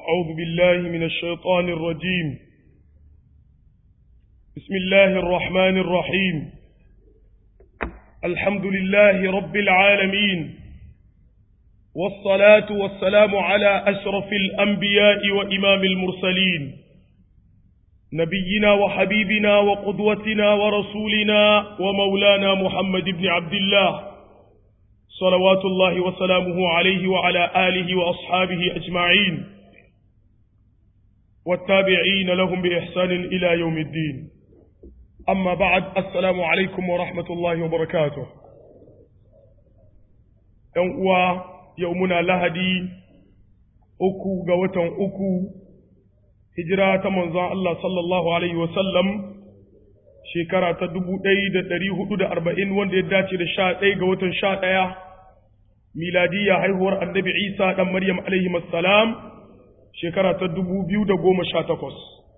أعوذ بالله من الشيطان الرجيم بسم الله الرحمن الرحيم الحمد لله رب العالمين والصلاة والسلام على أشرف الأنبياء وإمام المرسلين نبينا وحبيبنا وقدوتنا ورسولنا ومولانا محمد بن عبد الله صلوات الله وسلامه عليه وعلى آله وأصحابه أجمعين والتابعين لهم بإحسان إلى يوم الدين أما بعد السلام عليكم ورحمة الله وبركاته يوم يومنا لهدي أكو قوة أكو هجرة منظى الله صلى الله عليه وسلم shekara ta dubu ɗaya da ɗari hudu da arba'in wanda ya dace da sha ɗaya ga watan sha ɗaya miladiyya haihuwar annabi isa ɗan maryam alaihi salam shekara ta dubu biyu da goma sha takwas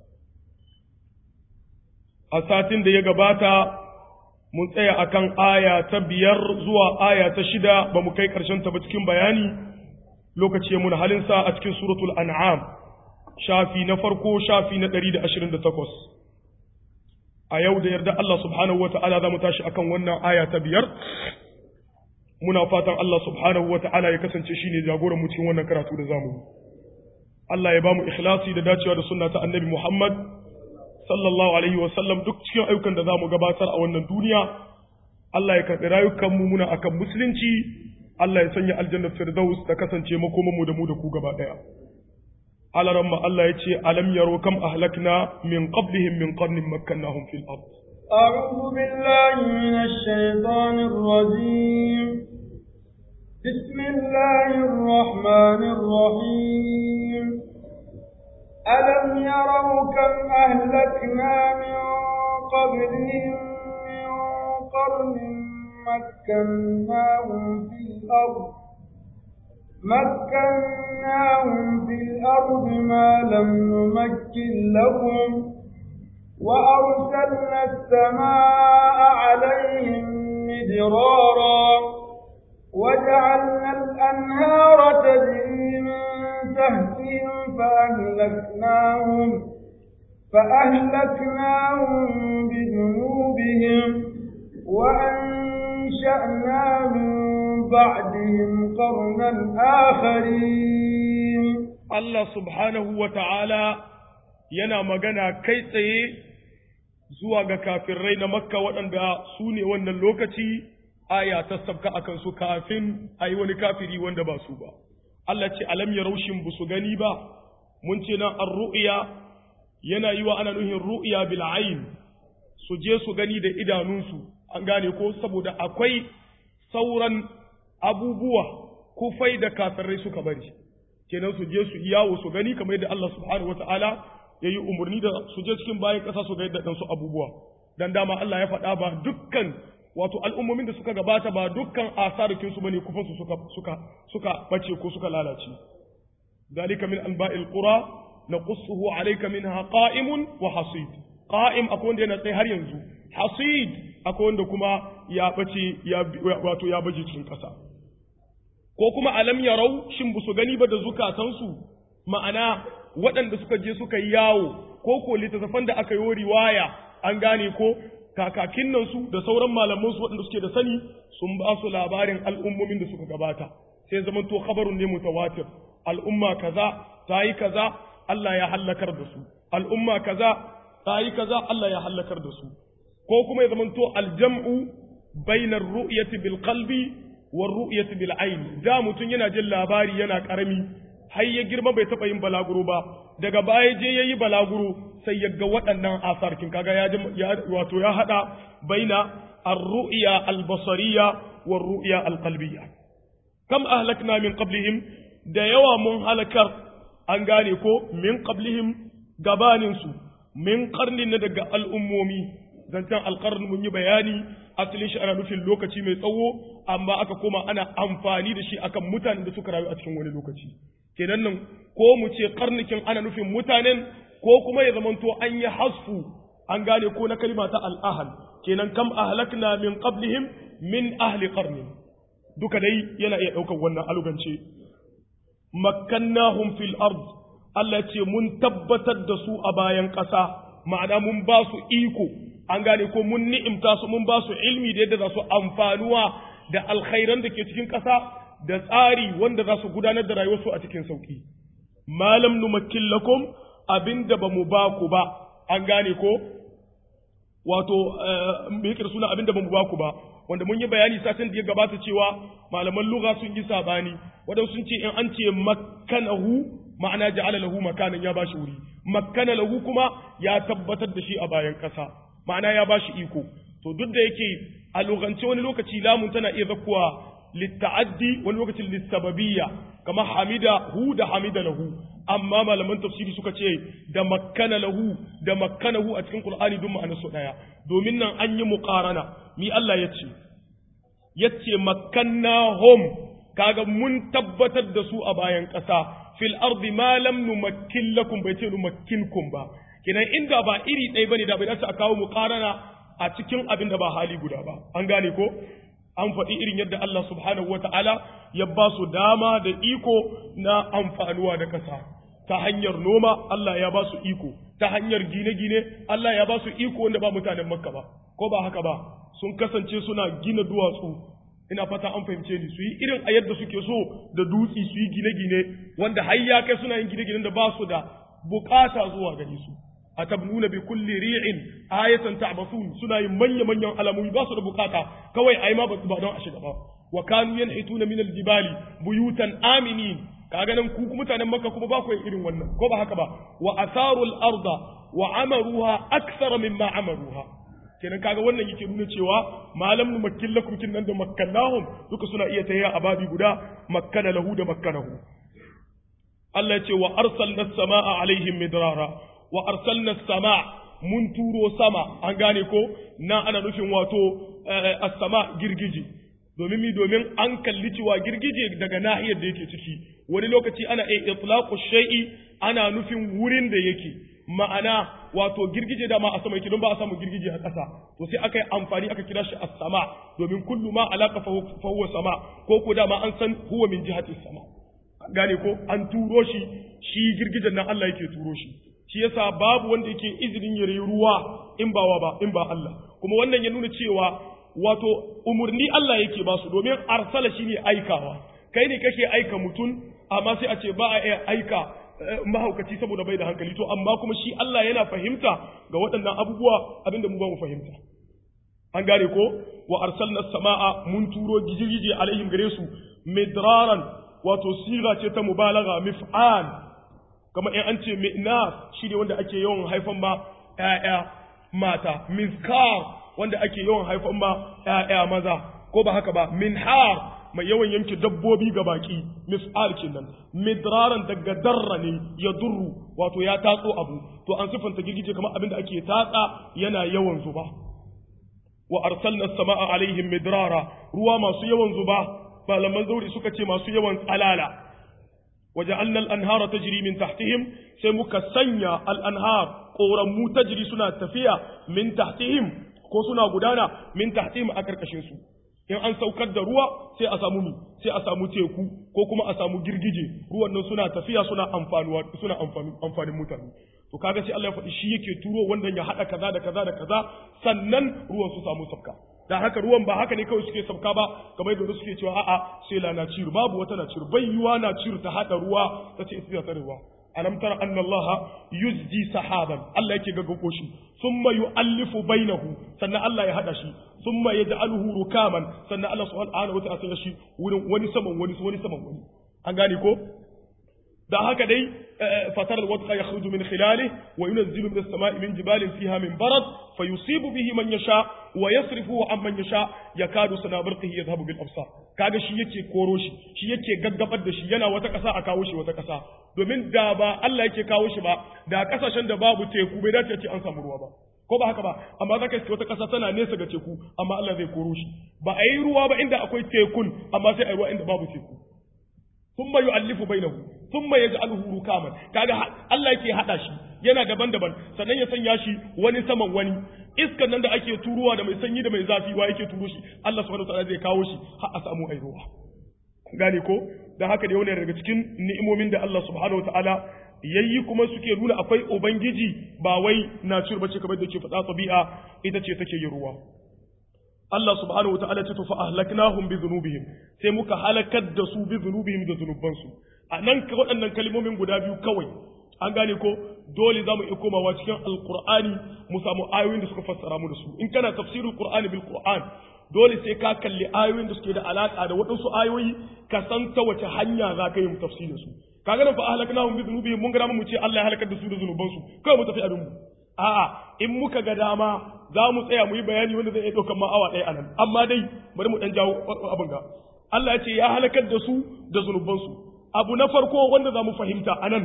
a satin da ya gabata mun tsaya akan aya ta biyar zuwa aya ta shida ba mu kai ƙarshen ta ba cikin bayani lokaci mun halinsa a cikin suratul an'am shafi na farko shafi na ɗari da ashirin da takwas a yau da yarda Allah subhanahu wa ta'ala za mu tashi akan wannan aya ta biyar muna fatan Allah subhanahu wa ta'ala ya kasance shi ne jagoran mu cikin wannan karatu da zamu Allah ya ba mu ikhlasi da dacewa da sunna ta annabi Muhammad sallallahu alaihi wa sallam duk cikin ayyukan da zamu gabatar a wannan duniya Allah ya karɓi rayukan mu muna akan musulunci Allah ya sanya aljannar firdaus ta kasance makoman mu da mu da ku gaba daya على رمى الله يتي ألم يروا كم أهلكنا من قبلهم من قرن مكناهم في الأرض أعوذ بالله من الشيطان الرجيم بسم الله الرحمن الرحيم ألم يروا كم أهلكنا من قبلهم من قرن مكناهم في الأرض مكناهم في الأرض ما لم نمكن لهم وأرسلنا السماء عليهم مدرارا وجعلنا الأنهار تجري من تحتهم فأهلكناهم فأهلكناهم بذنوبهم وأنشأنا من بعدهم قرنا آخرين Allah subhanahu wa ta'ala yana magana kai tsaye zuwa ga kafirai na makka waɗanda su ne wannan lokaci aya ta sabka a kansu kafin a yi wani kafiri wanda ba su ba. Allah ce alam ya raushin bu su gani ba, mun ce nan an ru'iya yana yi wa ana nuhin ru'iya bil'ain su je su gani da idanunsu an gane ko saboda akwai sauran abubuwa kufai da kafirai suka bari kenan su je su yawo su gani kamar yadda Allah subhanahu wataala ya yi umarni da su je cikin bayan ƙasa su ga yadda ɗansu abubuwa dan dama Allah ya faɗa ba dukkan wato al'ummomin da suka gabata ba dukkan asarikin su bane kufan su suka suka suka bace ko suka lalace dalika min anba'il qura naqussuhu alayka minha qa'imun wa hasid qa'im akwai wanda yana tsaye har yanzu hasid akwai wanda kuma ya bace ya wato ya baje cikin ƙasa ko kuma alam yarau shin ba su gani ba da zukatansu ma'ana waɗanda suka je suka yi yawo ko ko littattafan da aka yi riwaya an gane ko kakakin nan su da sauran malaman su waɗanda suke da sani sun ba su labarin al'ummomin da suka gabata sai zaman to khabarun ne mutawatir al'umma kaza ta yi kaza Allah ya hallakar da su al'umma kaza ta yi kaza Allah ya hallakar da su ko kuma ya zaman to aljam'u bainar ru'yati bil qalbi war ru'yati bil ayn da mutun yana jin labari yana karami har ya girma bai taba yin balaguro ba daga baya je yayi balaguro sai ya ga waɗannan asarkin kaga ya wato ya hada baina ar-ru'ya al-basariyya war ru'ya al-qalbiyya kam ahlakna min qablihim da yawa mun halakar an gane ko min qablihim gabanin su min qarnin na daga al'ummomi zancen alƙarni mun yi bayani asalin shi ana nufin lokaci mai tsawo amma aka koma ana amfani da shi akan mutanen da suka rayu a cikin wani lokaci kenan nan ko mu ce karnikin ana nufin mutanen ko kuma ya zamanto an yi hasfu an gane ko na kalma ta al'ahal kenan kam ahlakna min qablihim min ahli qarni duka dai yana iya ɗaukar wannan alugance makkannahum fil ard Allah ce mun tabbatar da su a bayan ƙasa ma'ana mun ba su iko an gane ko mun ni'imta su mun ba su ilmi da yadda za su amfanuwa da alkhairan da ke cikin ƙasa da tsari wanda za su gudanar da rayuwarsu a cikin sauki malam numakkin lakum abinda ba mu ba ku ba an gane ko wato me yake suna abinda ba mu ba ku ba wanda mun yi bayani satin da ya gabata cewa malaman lugha sun yi sabani wadanda sun ce in an ce makkanahu ma'ana ja'ala lahu makanan ya bashi wuri makkana lahu kuma ya tabbatar da shi a bayan kasa ma'ana ya bashi iko to duk da yake a lugance wani lokaci lamun tana iya zakkuwa litta'addi wani lokacin lissababiyya kamar hamida hu da hamida lahu amma malaman tafsiri suka ce da makkana lahu da makkanahu a cikin qur'ani duk ma'anar su daya domin nan an yi muqarana mi Allah ya ce yace makkannahum kaga mun tabbatar da su a bayan ƙasa fil ardi ma lam numakkin lakum bai ce numakkinkum ba kinan inda ba iri ɗaya bane da bai dace a kawo muqarana a cikin abin da ba hali guda ba an gane ko an faɗi irin yadda Allah subhanahu wa ta'ala ya ba su dama da iko na amfanuwa da ƙasa ta hanyar noma Allah ya ba su iko ta hanyar gine-gine Allah ya ba su iko wanda ba mutanen makka ba ko ba haka ba sun kasance suna gina duwatsu ina fata an fahimce ni su yi irin a yadda suke so da dutsi su yi gine-gine wanda har ya kai suna yin gine-ginen da ba su da bukata zuwa gare su atabnuna bi kulli ri'in ayatan ta'basun suna yin manya manyan alamomi ba su da bukata kawai ai ma ba don a shiga ba wa kanu yanhituna min aljibali buyutan aminin kaga nan ku mutanen makka kuma ba ku irin wannan ko ba haka ba wa asarul arda wa amaruha akthara mimma amaruha kenan kaga wannan yake nuna cewa malam nu makkil lakum kin nan da makkannahum duka suna iya tayya a babi guda makkana lahu da makkanahu Allah ya ce wa arsalna as-samaa alaihim midrara wa arsalna sama mun turo sama an gane ko na ana nufin wato as-sama girgije domin mi domin an kalli cewa girgije daga nahiyar da yake ciki wani lokaci ana iya itlaqu shay'i ana nufin wurin da yake ma'ana wato girgije da ma a sama yake don ba a samu girgije a ƙasa to sai aka yi amfani aka kira shi as-sama domin kullu ma alaka fa huwa sama ko ko da ma an san huwa min jihati sama gane ko an turo shi shi girgijen nan Allah yake turo shi shi yasa babu wanda yake izinin ya ruwa in ba wa ba in ba Allah kuma wannan ya nuna cewa wato umurni Allah yake ba su domin arsala shine aikawa kai ne kake aika mutum amma sai a ce ba a iya aika mahaukaci saboda bai da hankali to amma kuma shi Allah yana fahimta ga waɗannan abubuwa abinda mu ba mu fahimta an gane ko wa arsalna samaa mun turo gijirije alaihim gare su midraran wato siga ce ta mubalagha mif'al kama in an ce mi'nas shi ne wanda ake yawan haifan ma ‘ya'ya mata, mizkar wanda ake yawan haifan ma ‘ya'ya maza, ko ba haka ba, minhar mai yawan yanke dabbobi ga baki, mis'al kenan, midraran daga darra ne ya durru, wato ya tatso abu, to an siffanta girgije kamar abin da ake tatsa yana yawan zuba. Wa arsalna sama'a alaihim midrara, ruwa masu yawan zuba, malaman zauri suka ce masu yawan tsalala. وجعلنا الأنهار تجري من تحتهم سيمك سنيا الأنهار قورمو تجري سنة تفيا من تحتهم ko suna gudana min tahtihim a karkashin su in an saukar da ruwa sai a samu mi sai a samu teku ko kuma a samu girgije ruwan nan suna tafiya suna amfanuwa suna amfanin mutane to kaga sai Allah ya faɗi shi yake turo wannan ya haɗa kaza da kaza da kaza sannan ruwan su samu sabka da haka ruwan ba haka ne kawai suke sabka ba kamar yadda suke cewa a'a sai la na ciru babu wata na ciru bai yiwa na ciru ta haɗa ruwa ta ce ita ta ruwa alam tara anna Allah yuzji sahaban Allah yake gaggago shi thumma yu'allifu bainahu sannan Allah ya hada shi thumma yaj'aluhu rukaman sannan Allah subhanahu wa ta'ala shi wurin wani saman wani wani saman wani an gane ko da haka dai fatar alwadqa yakhruju min khilalihi wa yunzilu min as-sama'i min jibalin fiha min barad fayusibu bihi man yasha wa yasrifuhu an man yasha yakadu sanabarqihi yadhhabu bil absar kaga shi yake koro shi shi yake gaggabar da shi yana wata kasa a kawo shi wata kasa domin da ba Allah yake kawo shi ba da kasashen da babu teku bai dace ce an samu ruwa ba ko ba haka ba amma zaka iske wata kasa tana nesa ga teku amma Allah zai koro shi ba a yi ruwa ba inda akwai tekun amma sai a yi ruwa inda babu teku thumma yu'allifu bainahu thumma yaj'aluhu rukaman kaga Allah yake hada shi yana daban-daban sannan ya sanya shi wani saman wani iskan nan da ake turuwa da mai sanyi da mai zafi wa yake turo shi Allah subhanahu wataala zai kawo shi har a samu airuwa gane ko dan haka dai wannan daga cikin ni'imomin da Allah subhanahu wataala yayi kuma suke nuna akwai ubangiji ba wai nature bace kamar da ke faɗa tabi'a ita ce take yin ruwa Allah subhanahu wataala ce to fa ahlaknahum bi dhunubihim sai muka halakar da su bi dhunubihim da zunubansu a nan ka waɗannan kalmomin guda biyu kawai an gane ko dole za mu iya komawa cikin alqur'ani mu samu ayoyin da suka fassara mu da su in kana tafsirul qur'ani bil qur'an dole sai ka kalli ayoyin da suke da alaka da waɗansu ayoyi ka san ta wace hanya za ka yi mu tafsirin su kaga nan fa ahlaknahum bi dhunubihim mun ga mu ce Allah ya halakar da su da zunubansu kawai mu tafi abin mu a'a in muka ga dama za mu tsaya mu yi bayani wanda zai iya ɗaukar ma awa ɗaya anan amma dai bari mu ɗan jawo abin ga Allah ya ce ya halakar da su da zunubansu abu na farko wanda za mu fahimta anan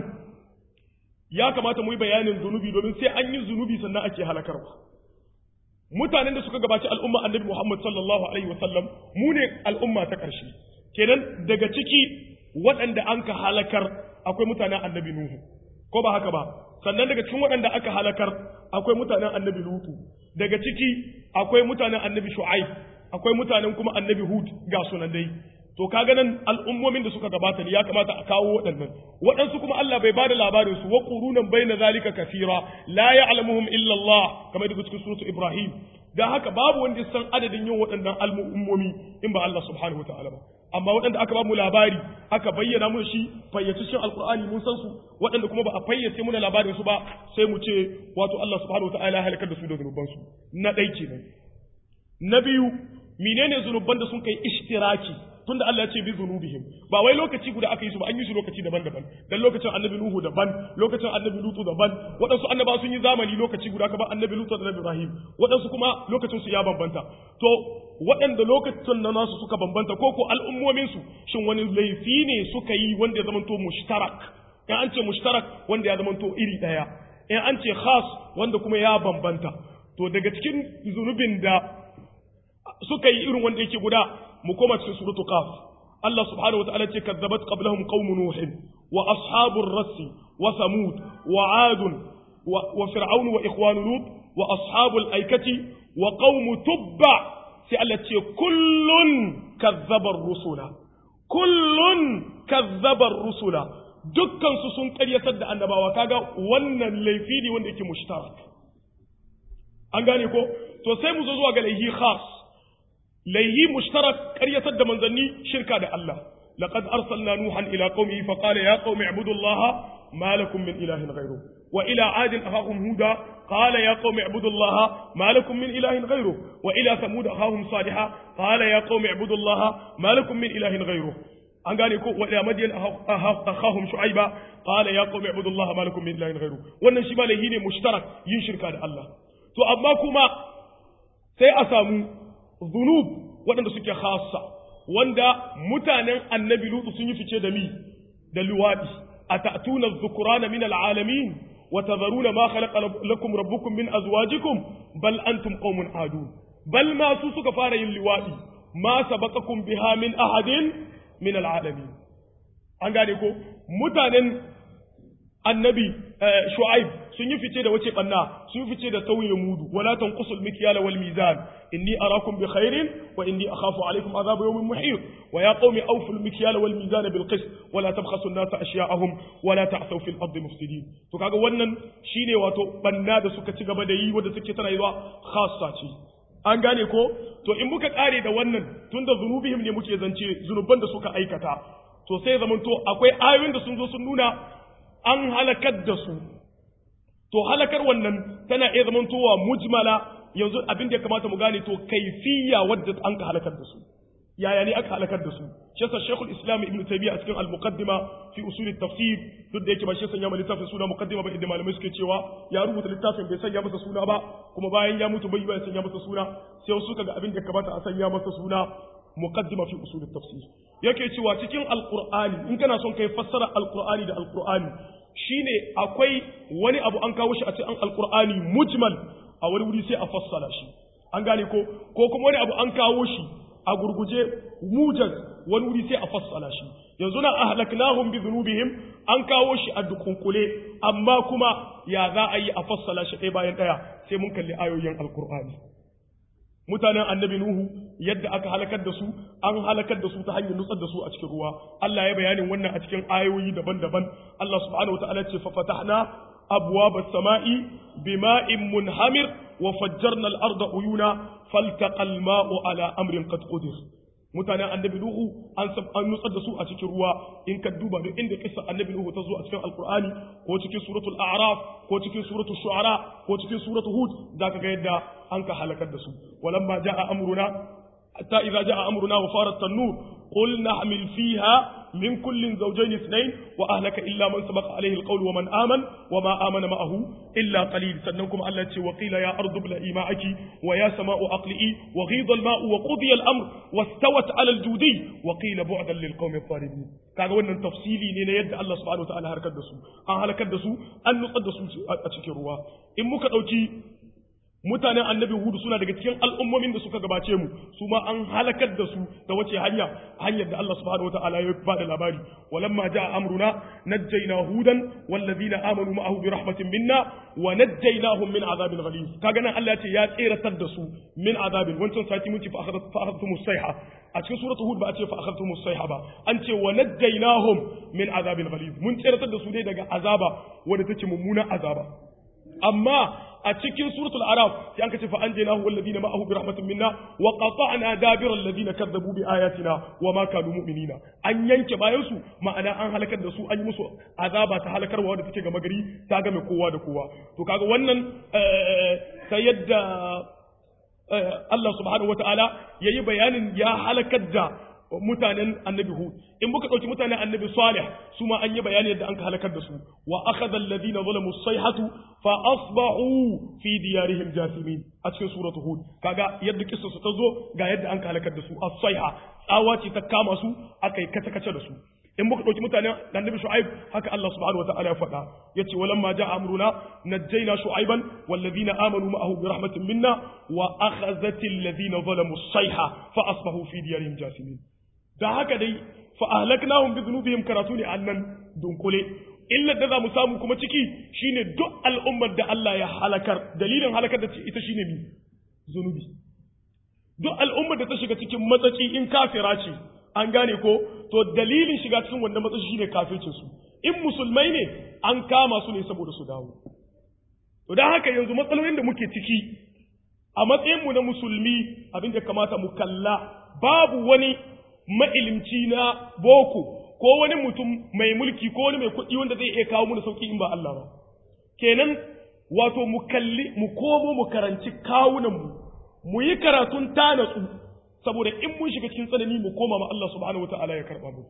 ya kamata mu yi bayanin zunubi domin sai an yi zunubi sannan ake halakarwa mutanen da suka gabaci al'umma annabi Muhammad sallallahu alaihi wasallam mu ne al'umma ta ƙarshe kenan daga ciki waɗanda an ka halakar akwai mutanen annabi Nuhu ko ba haka ba sannan daga cikin waɗanda aka halakar akwai mutanen annabi Lutu daga ciki akwai mutanen annabi Shu'aib akwai mutanen kuma annabi Hud ga sunan dai to kaga nan al'ummomin da suka gabata ne ya kamata a kawo waɗannan waɗansu kuma Allah bai bada labarin su wa qurunan baina zalika kafira la ya'lamuhum illa Allah kamar daga cikin suratu Ibrahim dan haka babu wanda ya san adadin yin waɗannan al'ummomi in ba Allah subhanahu wataala ba amma waɗanda aka ba mu labari aka bayyana mu shi fayyace shi alqur'ani mun san su waɗanda kuma ba a fayyace muna labarin su ba sai mu ce wato Allah subhanahu wataala ya halakar da su da zunuban su na ɗai kenan na biyu menene zunuban da sun kai ishtiraki tunda Allah ya ce bi zunubihim ba wai lokaci guda aka yi su ba an yi su lokaci daban-daban dan lokacin annabi Nuhu daban lokacin annabi Lutu daban waɗansu annaba sun yi zamani lokaci guda ka ba annabi Lutu da annabi Ibrahim waɗansu kuma lokacin su ya bambanta to waɗanda lokacin na nasu suka bambanta ko ko al'ummomin su shin wani laifi ne suka yi wanda ya zamanto mushtarak in an ce mushtarak wanda ya zamanto iri ɗaya in an ce khas wanda kuma ya bambanta to daga cikin zunubin da suka yi irin wanda yake guda mu koma cikin suratu qaf Allah subhanahu wataala ce kazzabat qablahum qaum nuh wa ashabur rass wa samud wa ad wa fir'aun wa ikhwan lut wa ashabul aikati wa qaum tubba sai Allah ce kullun kazzaba rusula kullun kazzaba rusula dukkan su sun karyatar da annabawa kaga wannan laifi ne wanda yake mushtarak an gane ko to sai mu zo zuwa ga laihi khas laihi mushtarak ƙaryatar da manzanni shirka da Allah laqad arsalna nuhan ila qaumihi fa qala ya qaumi ibudullaha ma lakum min ilahin ghayru wa ila adin ahahum huda qala ya qaumi ibudullaha ma lakum min ilahin ghayru wa ila thamud ahahum salihah qala ya qaumi ibudullaha ma lakum min ilahin ghayru an gane ko wa ila madyan ahahum shu'aiba qala ya qaumi ibudullaha ma lakum min ilahin ghayru wannan shi ma laihi ne mushtarak yin shirka da Allah to amma kuma sai a samu zunub waɗanda suke khassa wanda mutanen annabi lutu sun yi fice da mi da luwadi atatuna dhukrana min alalamin wa tadharuna ma khalaqa lakum rabbukum min azwajikum bal antum qaumun adun bal ma su suka fara yin luwadi ma sabaqakum biha min ahadin min alalamin an gane ko mutanen annabi shu'aib sun yi fice da wace banna sun fice da tauye mudu wala tanqusul mikyala wal mizan inni arakum bi khairin wa inni akhafu alaykum adhab yawmin muhit wa ya qaumi awfu al mikyala wal mizan bil qist wa la tabkhasu an-nasa ashya'ahum wa la ta'thaw fil ardi mufsidin to kaga wannan shine wato banna da suka ci gaba da yi wanda suke tana yiwa khassa ce an gane ko to in muka kare da wannan tunda zunubihim ne muke zance zunuban da suka aikata to sai zamanto akwai ayoyin da sun zo sun nuna an halakar da su to halakar wannan tana iya zamantowa mujmala yanzu abin da ya kamata mu gane to kaifiya wadda an ka halakar da su yaya ne aka halakar da su shi yasa Sheikhul Islam Ibn Taymiyyah a cikin Al-Muqaddima fi usul at-tafsir duk da yake ba shi sanya ma littafin suna muqaddima ba inda malamai suke cewa ya rubuta littafin bai sanya masa suna ba kuma bayan ya mutu bai bai sanya masa suna sai wasu kaga abin da ya kamata a sanya masa suna muqaddima fi usul at-tafsir yake cewa cikin Al-Qur'ani in kana son kai fassara Al-Qur'ani da Al-Qur'ani shine akwai wani abu an kawo shi a cikin Al-Qur'ani mujmal a wani wuri sai a fassara shi an gane ko ko kuma wani abu an kawo shi a gurguje mujaz wani wuri sai a fassala shi yanzu na ahlaknahum bi dhunubihim an kawo shi a dukunkule amma kuma ya za a yi a fassala shi ɗaya bayan ɗaya sai mun kalli ayoyin alqur'ani mutanen annabi nuhu yadda aka halakar da su an halakar da su ta hanyar nutsar da su a cikin ruwa Allah ya bayanin wannan a cikin ayoyi daban-daban Allah subhanahu wataala ce fa fatahna abwaaba samai bima'in munhamir wa fajjarna al-arda uyuna faltaqa al-ma'u ala amrin qad qadir mutanen annabi nuhu an an nutsar da su a cikin ruwa in ka duba duk inda kissa annabi nuhu ta zo a cikin alqur'ani ko cikin suratul a'raf ko cikin suratul shu'ara ko cikin suratul hud zaka ga yadda an ka halakar da su walamma jaa amruna hatta idza jaa amruna wa farat tanur qul nahmil fiha min kullin zawjayn ithnayn wa ahlaka illa man sabaqa alayhi alqawl wa man aman wa ma amana ma'ahu illa qalil sannan kuma Allah ce wa qila ya ardu bla'i ma'aki wa ya sama'u aqli'i wa ghidha al-ma'u wa qudiya al-amr wastawat 'ala al-judi wa qila bu'dan lil qawmi adh-dhalimin kaga wannan tafsili ne na yadda Allah subhanahu wa ta'ala harkar da su an halakar da su an nutsar da su a cikin ruwa in muka dauki mutanen annabi hudu suna daga cikin al'ummomin da suka gabace mu su ma an halakar da su da wace hanya hanyar da Allah subhanahu wataala ya bada labari walamma jaa amruna najjayna hudan wallazina amanu ma'ahu bi rahmatin minna wa najjaynahum min azabin ghalib kaga nan Allah ya ce ya tseratar da su min azabin wancan sati mun ce fa akhadhtum sayha a cikin suratul hud ba a ce fa akhadhtum sayha ba an ce wa najjaynahum min azabin ghalib mun tseratar da su ne daga azaba wanda take mummuna azaba amma a cikin suratul araf sai an kace fa anjaynahu walladhina ma'ahu bi rahmatin minna wa qata'na dabira alladhina kadzabu bi ayatina wa ma kanu mu'minina an yanke bayan su ma'ana an halakar da su an yi musu azaba ta halakarwa wadda take gama gari ta game kowa da kowa to kaga wannan ta yadda Allah subhanahu wataala yayi bayanin ya halakar da mutanen annabi hud in muka ɗauki mutanen annabi salih su ma an yi bayani yadda an ka halakar da su wa akhadha alladhina zalamu sayhatu fa asbahu fi diyarihim jasimin a cikin suratu hud kaga yadda kissa su ta zo ga yadda an ka halakar da su as-sayha tsawa ce ta kama su aka yi kace kace da su in muka ɗauki mutanen annabi shu'aib haka Allah subhanahu wataala ya faɗa yace walamma ja'a amruna najjayna shu'aiban walladhina amanu ma'ahu bi rahmatin minna wa akhadhatil ladhina zalamu sayha fa asbahu fi diyarihim jasimin da haka dai fa ahlaknahum bi dhunubihim karatu ne annan dunkule illar da za mu samu kuma ciki shine duk al'ummar da Allah ya halakar dalilin halakar da ita shine mi zunubi duk al'ummar da ta shiga cikin matsaci in kafira ce an gane ko to dalilin shiga cikin wannan matsaci shine kafircin su in musulmai ne an kama su ne saboda su dawo to dan haka yanzu matsalolin da muke ciki a matsayin mu na musulmi abin da kamata mu kalla babu wani ma'ilimci na boko ko wani mutum mai mulki ko wani mai kuɗi wanda zai iya kawo mu sauki in ba Allah ba kenan wato mu kalli mu komo mu karanci kawunan mu mu yi karatun tanatsu saboda in mun shiga cikin tsanani mu koma ma Allah subhanahu wataala ya karba mu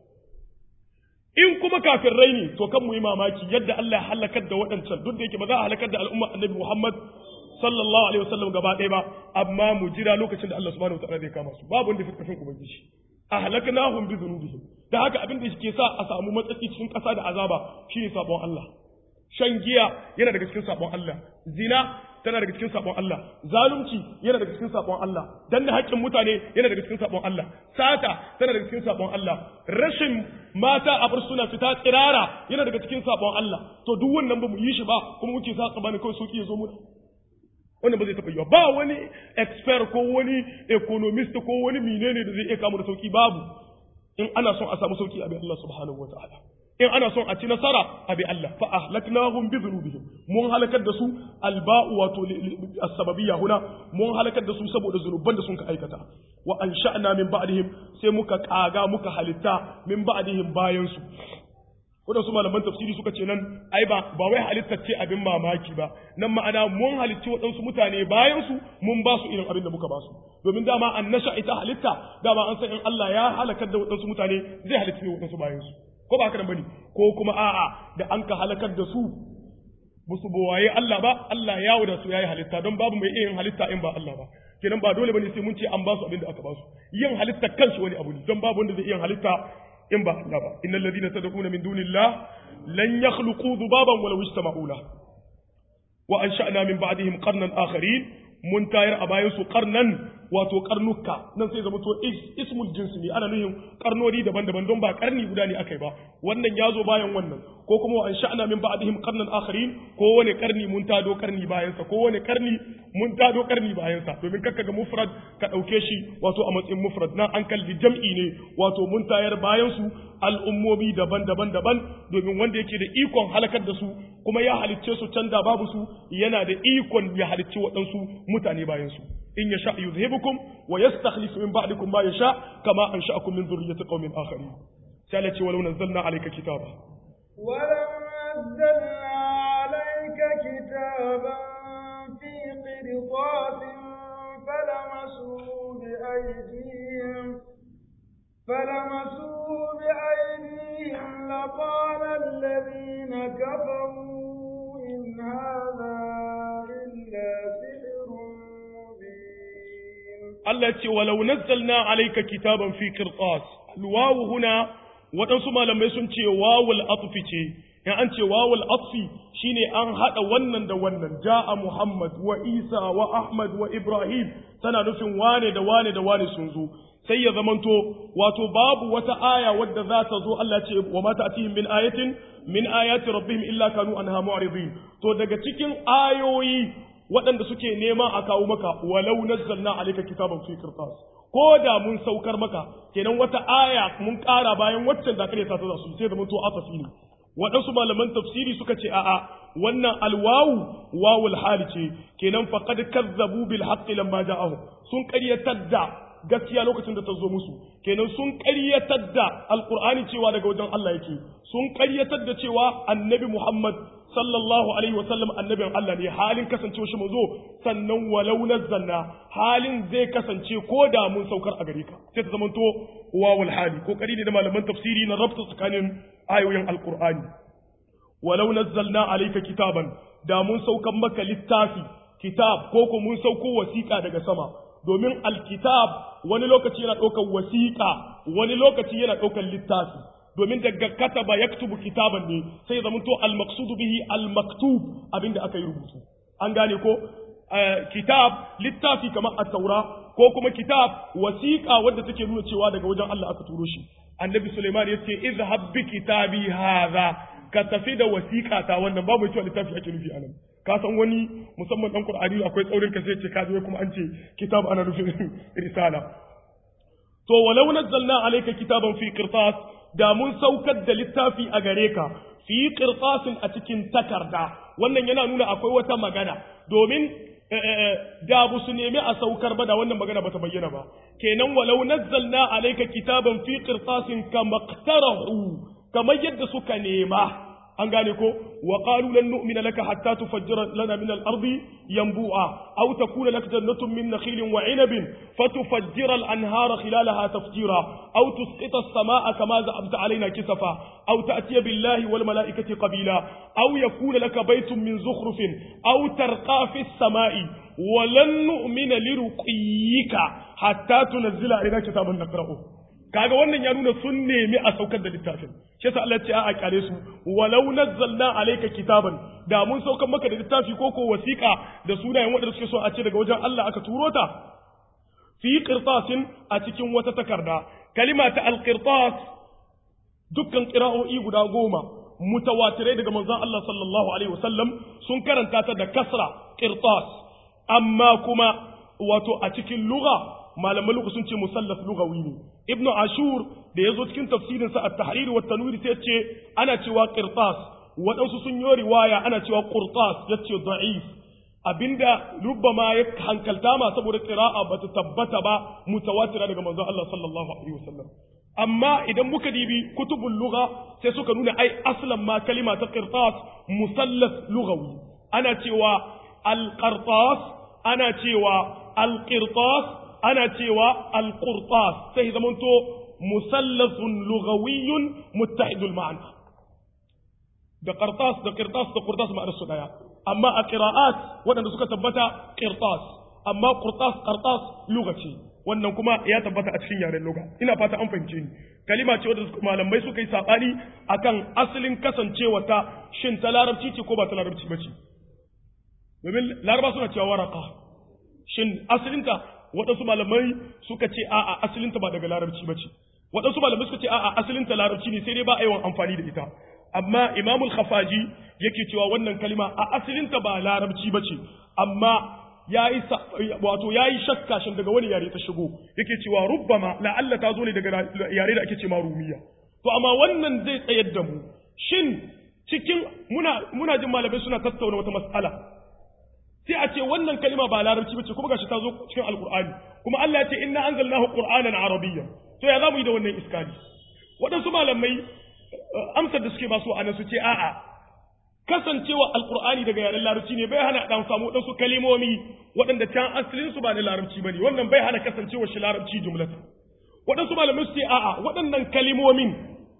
in kuma rai ne to kan mu yi mamaki yadda Allah ya halakar da waɗancan duk da yake ba za a halakar da al'umma annabi Muhammad sallallahu alaihi wasallam gaba ɗaya ba amma mu jira lokacin da Allah subhanahu wataala zai kama su babu wanda fi karfin ubangiji ahlaknahum bi dhunubihim da haka abin da ke sa a samu matsatsi cikin ƙasa da azaba shine sabon Allah shan giya yana daga cikin sabon Allah zina tana daga cikin sabon Allah zalunci yana daga cikin sabon Allah danna haƙƙin mutane yana daga cikin sabon Allah sata tana daga cikin sabon Allah rashin mata a bar suna fita tsirara yana daga cikin sabon Allah to duk wannan ba mu yi shi ba kuma muke sa tsabani kawai sauki ya zo mu wannan ba zai taɓa yiwa ba wani expert ko wani economist ko wani menene da zai iya kamu da sauki babu in ana son a samu sauki a bi Allah subhanahu wataala in ana son a ci nasara a bi Allah fa ahlaknahum bi dhunubihim mun halakar da su alba'u wato as-sababiyya huna mun halakar da su saboda zunuban da sun ka aikata wa ansha'na min ba'dihim sai muka kaga muka halitta min ba'dihim bayan su waɗansu malaman tafsiri suka ce nan ai ba ba wai halittar ce abin mamaki ba nan ma'ana mun halicci waɗansu mutane bayan su mun ba su irin abin da muka ba su domin dama an nasha ita halitta dama an san in Allah ya halakar da waɗansu mutane zai halitta ne waɗansu bayan su ko ba haka nan bane ko kuma a'a da an ka halakar da su musu bowaye Allah ba Allah ya wuda su yayi halitta don babu mai yin halitta in ba Allah ba kenan ba dole bane sai mun ce an ba su abin da aka ba su yin halitta kanshi wani abu ne don babu wanda zai yin halitta in ba Allah ba innal ladina tad'una min dunillah lan yakhluqu dhubaban walaw istama'u la wa ansha'na min ba'dihim qarnan akharin mun tayar a bayan su qarnan wato karnuka nan sai zama to ismul jinsi ne ana nuhin karnoni daban-daban don ba karni guda ne akai ba wannan ya zo bayan wannan ko kuma an sha'ana min ba'dihim qarnan akharin ko wani karni mun tado karni bayan sa ko wani karni mun tado karni bayan sa domin kakka ga mufrad ka dauke shi wato a matsayin mufrad nan an kalli jam'i ne wato mun tayar bayan su al'ummomi daban-daban daban domin wanda yake da ikon halakar da su kuma ya halicce su can da babu su yana da ikon ya halicci waɗansu mutane bayan su in yasha yuzhibukum wa yastakhlifu min ba'dikum ma yasha kama ansha'akum min dhurriyyati qaumin akharin sai Allah ce walau nazzalna alayka kitaba ولو نزلنا عليك كتابا في قرطاس فلمسوه بأيديهم فلمسوه بأيديهم لقال الذين كفروا إن هذا إلا سحر مبين Allah ce walau nazzalna alayka kitaban fi qirtas alwawu huna waɗansu malamai sun ce wawul atfi ce in an ce wawul atfi shine an hada wannan da wannan ja'a Muhammad wa Isa wa Ahmad wa Ibrahim tana nufin wane da wane da wane sun zo sai ya zamanto wato babu wata aya wadda za ta zo Allah ce wa ma ta'tihim min ayatin min ayati rabbihim illa kanu anha mu'ridin to daga cikin ayoyi waɗanda suke nema a kawo maka walau nazzalna alayka kitaban fi qirtas ko da mun saukar maka kenan wata aya mun ƙara bayan waccan da kare ta ta su sai da mun to afafi ne waɗansu malaman tafsiri suka ce a'a wannan alwawu wawul hali ce kenan faqad kazzabu bil haqqi lamma ja'ahum sun ƙaryatar da gaskiya lokacin da ta zo musu kenan sun ƙaryatar da alqur'ani cewa daga wajen Allah yake sun ƙaryatar da cewa annabi Muhammad sallallahu alaihi wasallam annabin Allah ne halin kasancewa shi manzo sannan walau nazzalna halin zai kasance ko da mun saukar a gare ka sai ta zamanto wawul hali ko kari ne da malaman tafsiri na rabta tsakanin ayoyin alqur'ani walau nazzalna alayka kitaban da mun saukan maka littafi kitab ko ko mun sauko wasiƙa daga sama domin alkitab wani lokaci yana ɗaukar wasiƙa wani lokaci yana ɗaukar littafi domin daga kataba yaktubu kitaban ne sai zama to al-maqsudu bihi al-maktub abinda aka yi rubutu an gane ko kitab littafi kamar at-taura ko kuma kitab wasiqa wadda take nuna cewa daga wajen Allah aka turo shi annabi Sulaiman yace izhab bi kitabi hadha ka tafi da wasiqa ta wannan babu cewa littafi ake nufi anan ka san wani musamman dan Qur'ani akwai tsaurin ka sai ce ka je kuma an ce kitab ana nufin risala to walau nazzalna alayka kitaban fi qirtas da mun saukar da littafi a gare ka fi qirtasin a cikin takarda wannan yana nuna akwai wata magana domin da bu su nemi a saukar ba da wannan magana ba ta bayyana ba kenan walau nazzalna alayka kitaban fi qirtasin kama qtarahu kamar yadda suka nema an gane ko wa qalu lan nu'mina laka hatta tufajjira lana min al-ardi yanbu'a aw takuna laka jannatun min nakhilin wa 'inabin fatufajjira al-anhara khilalaha tafjira aw tusqita as-samaa'a kama za'amta 'alaina kisafa aw ta'tiya billahi wal mala'ikati qabila aw yakuna laka baytun min zukhrufin aw tarqa fi as-samaa'i wa lan nu'mina liruqiyyika hatta tunzila 'alaina kitaban naqra'uhu kaga wannan ya nuna sun nemi a saukar da littafin shi yasa Allah ya ce a kare su walau nazzalna alayka kitaban da mun saukar maka da littafi ko ko wasiqa da sunayen wanda suke so a ce daga wajen Allah aka turo ta fi qirtasin a cikin wata takarda kalima ta alqirtas dukkan qira'o'i guda goma mutawatirai daga manzon Allah sallallahu alaihi wasallam sun karanta ta da kasra qirtas amma kuma wato a cikin lugha malaman lugha sun ce musallaf lugawi ne ibnu ashur da yazo cikin tafsirin sa at-tahrir wa tanwir sai ce ana cewa qirtas waɗansu sun yi riwaya ana cewa qurtas yace da'if abinda rubbama ya hankalta ma saboda qira'a bata tabbata ba mutawatira daga manzon Allah sallallahu alaihi wasallam amma idan muka dibi kutubul lugha sai suka nuna ai aslan ma kalima ta qirtas musallaf lugawi ana cewa al-qirtas ana cewa al-qirtas ana cewa al-qurtas sai zamanto musallasun lughawiyyun muttahidul ma'ana da qirtas da qirtas da qurtas ma'anar su daya amma a qira'at waɗanda suka tabbata qirtas amma qurtas qirtas lugha ce wannan kuma ya tabbata a cikin yaren lugha ina fata an fahimce ni kalima ce wadda malamai suka yi sabani akan asalin kasancewa ta shin ta larabci ce ko ba ta larabci ba ce domin laraba suna cewa waraka shin asalinta waɗansu malamai suka ce a'a asalinta ba daga larabci ba ce waɗansu malamai suka ce a'a asalinta larabci ne sai dai ba a yawan amfani da ita amma imamul khafaji yake cewa wannan kalima a asalinta ba larabci ba ce amma yayi wato yayi shakka shin daga wani yare ta shigo yake cewa rubbama la'alla ta zo ne daga yare da ake ce ma rumiya to amma wannan zai tsayar da mu shin cikin muna muna jin malamai suna tattauna wata mas'ala sai a ce wannan kalima ba larabci bace kuma gashi ta zo cikin alqur'ani kuma Allah ya ce inna anzalnahu qur'anan arabiyyan to ya zamu yi da wannan iskali waɗansu malamai amsar da suke ba su anan su ce a'a kasancewa alqur'ani daga yaren larabci ne bai hana dan samu waɗansu kalimomi waɗanda can asalin su ba na larabci bane wannan bai hana kasancewa shi larabci jumlatan waɗansu malamai su ce a'a waɗannan kalimomin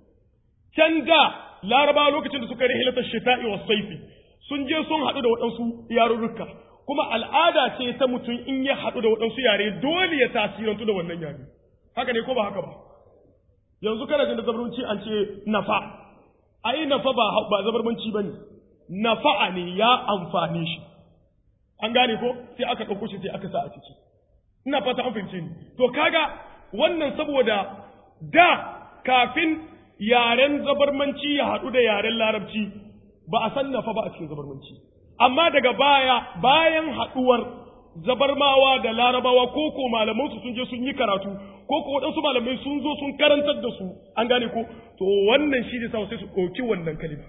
can da laraba lokacin da suka yi rihilatar shita'i wa saifi sun je sun haɗu da waɗansu yarurruka kuma al'ada ce ta mutum in ya haɗu da waɗansu yare dole ya tasirantu da wannan yare haka ne ko ba haka ba yanzu kana jin da zabarmanci an ce nafa ai nafa ba ba zabarmanci bane nafa'a ne ya amfane shi an gane ko sai aka ɗauko shi sai aka sa a ciki ina fata an fahimce ni to kaga wannan saboda da kafin yaren zabarmanci ya haɗu da yaren larabci ba a san nafa ba a cikin zabarmanci amma daga baya bayan haɗuwar zabarmawa da larabawa ko ko malaman su sun je sun yi karatu ko ko waɗansu malamai sun zo sun karantar da su an gane ko to wannan shi ne sai su ɗauki wannan kalima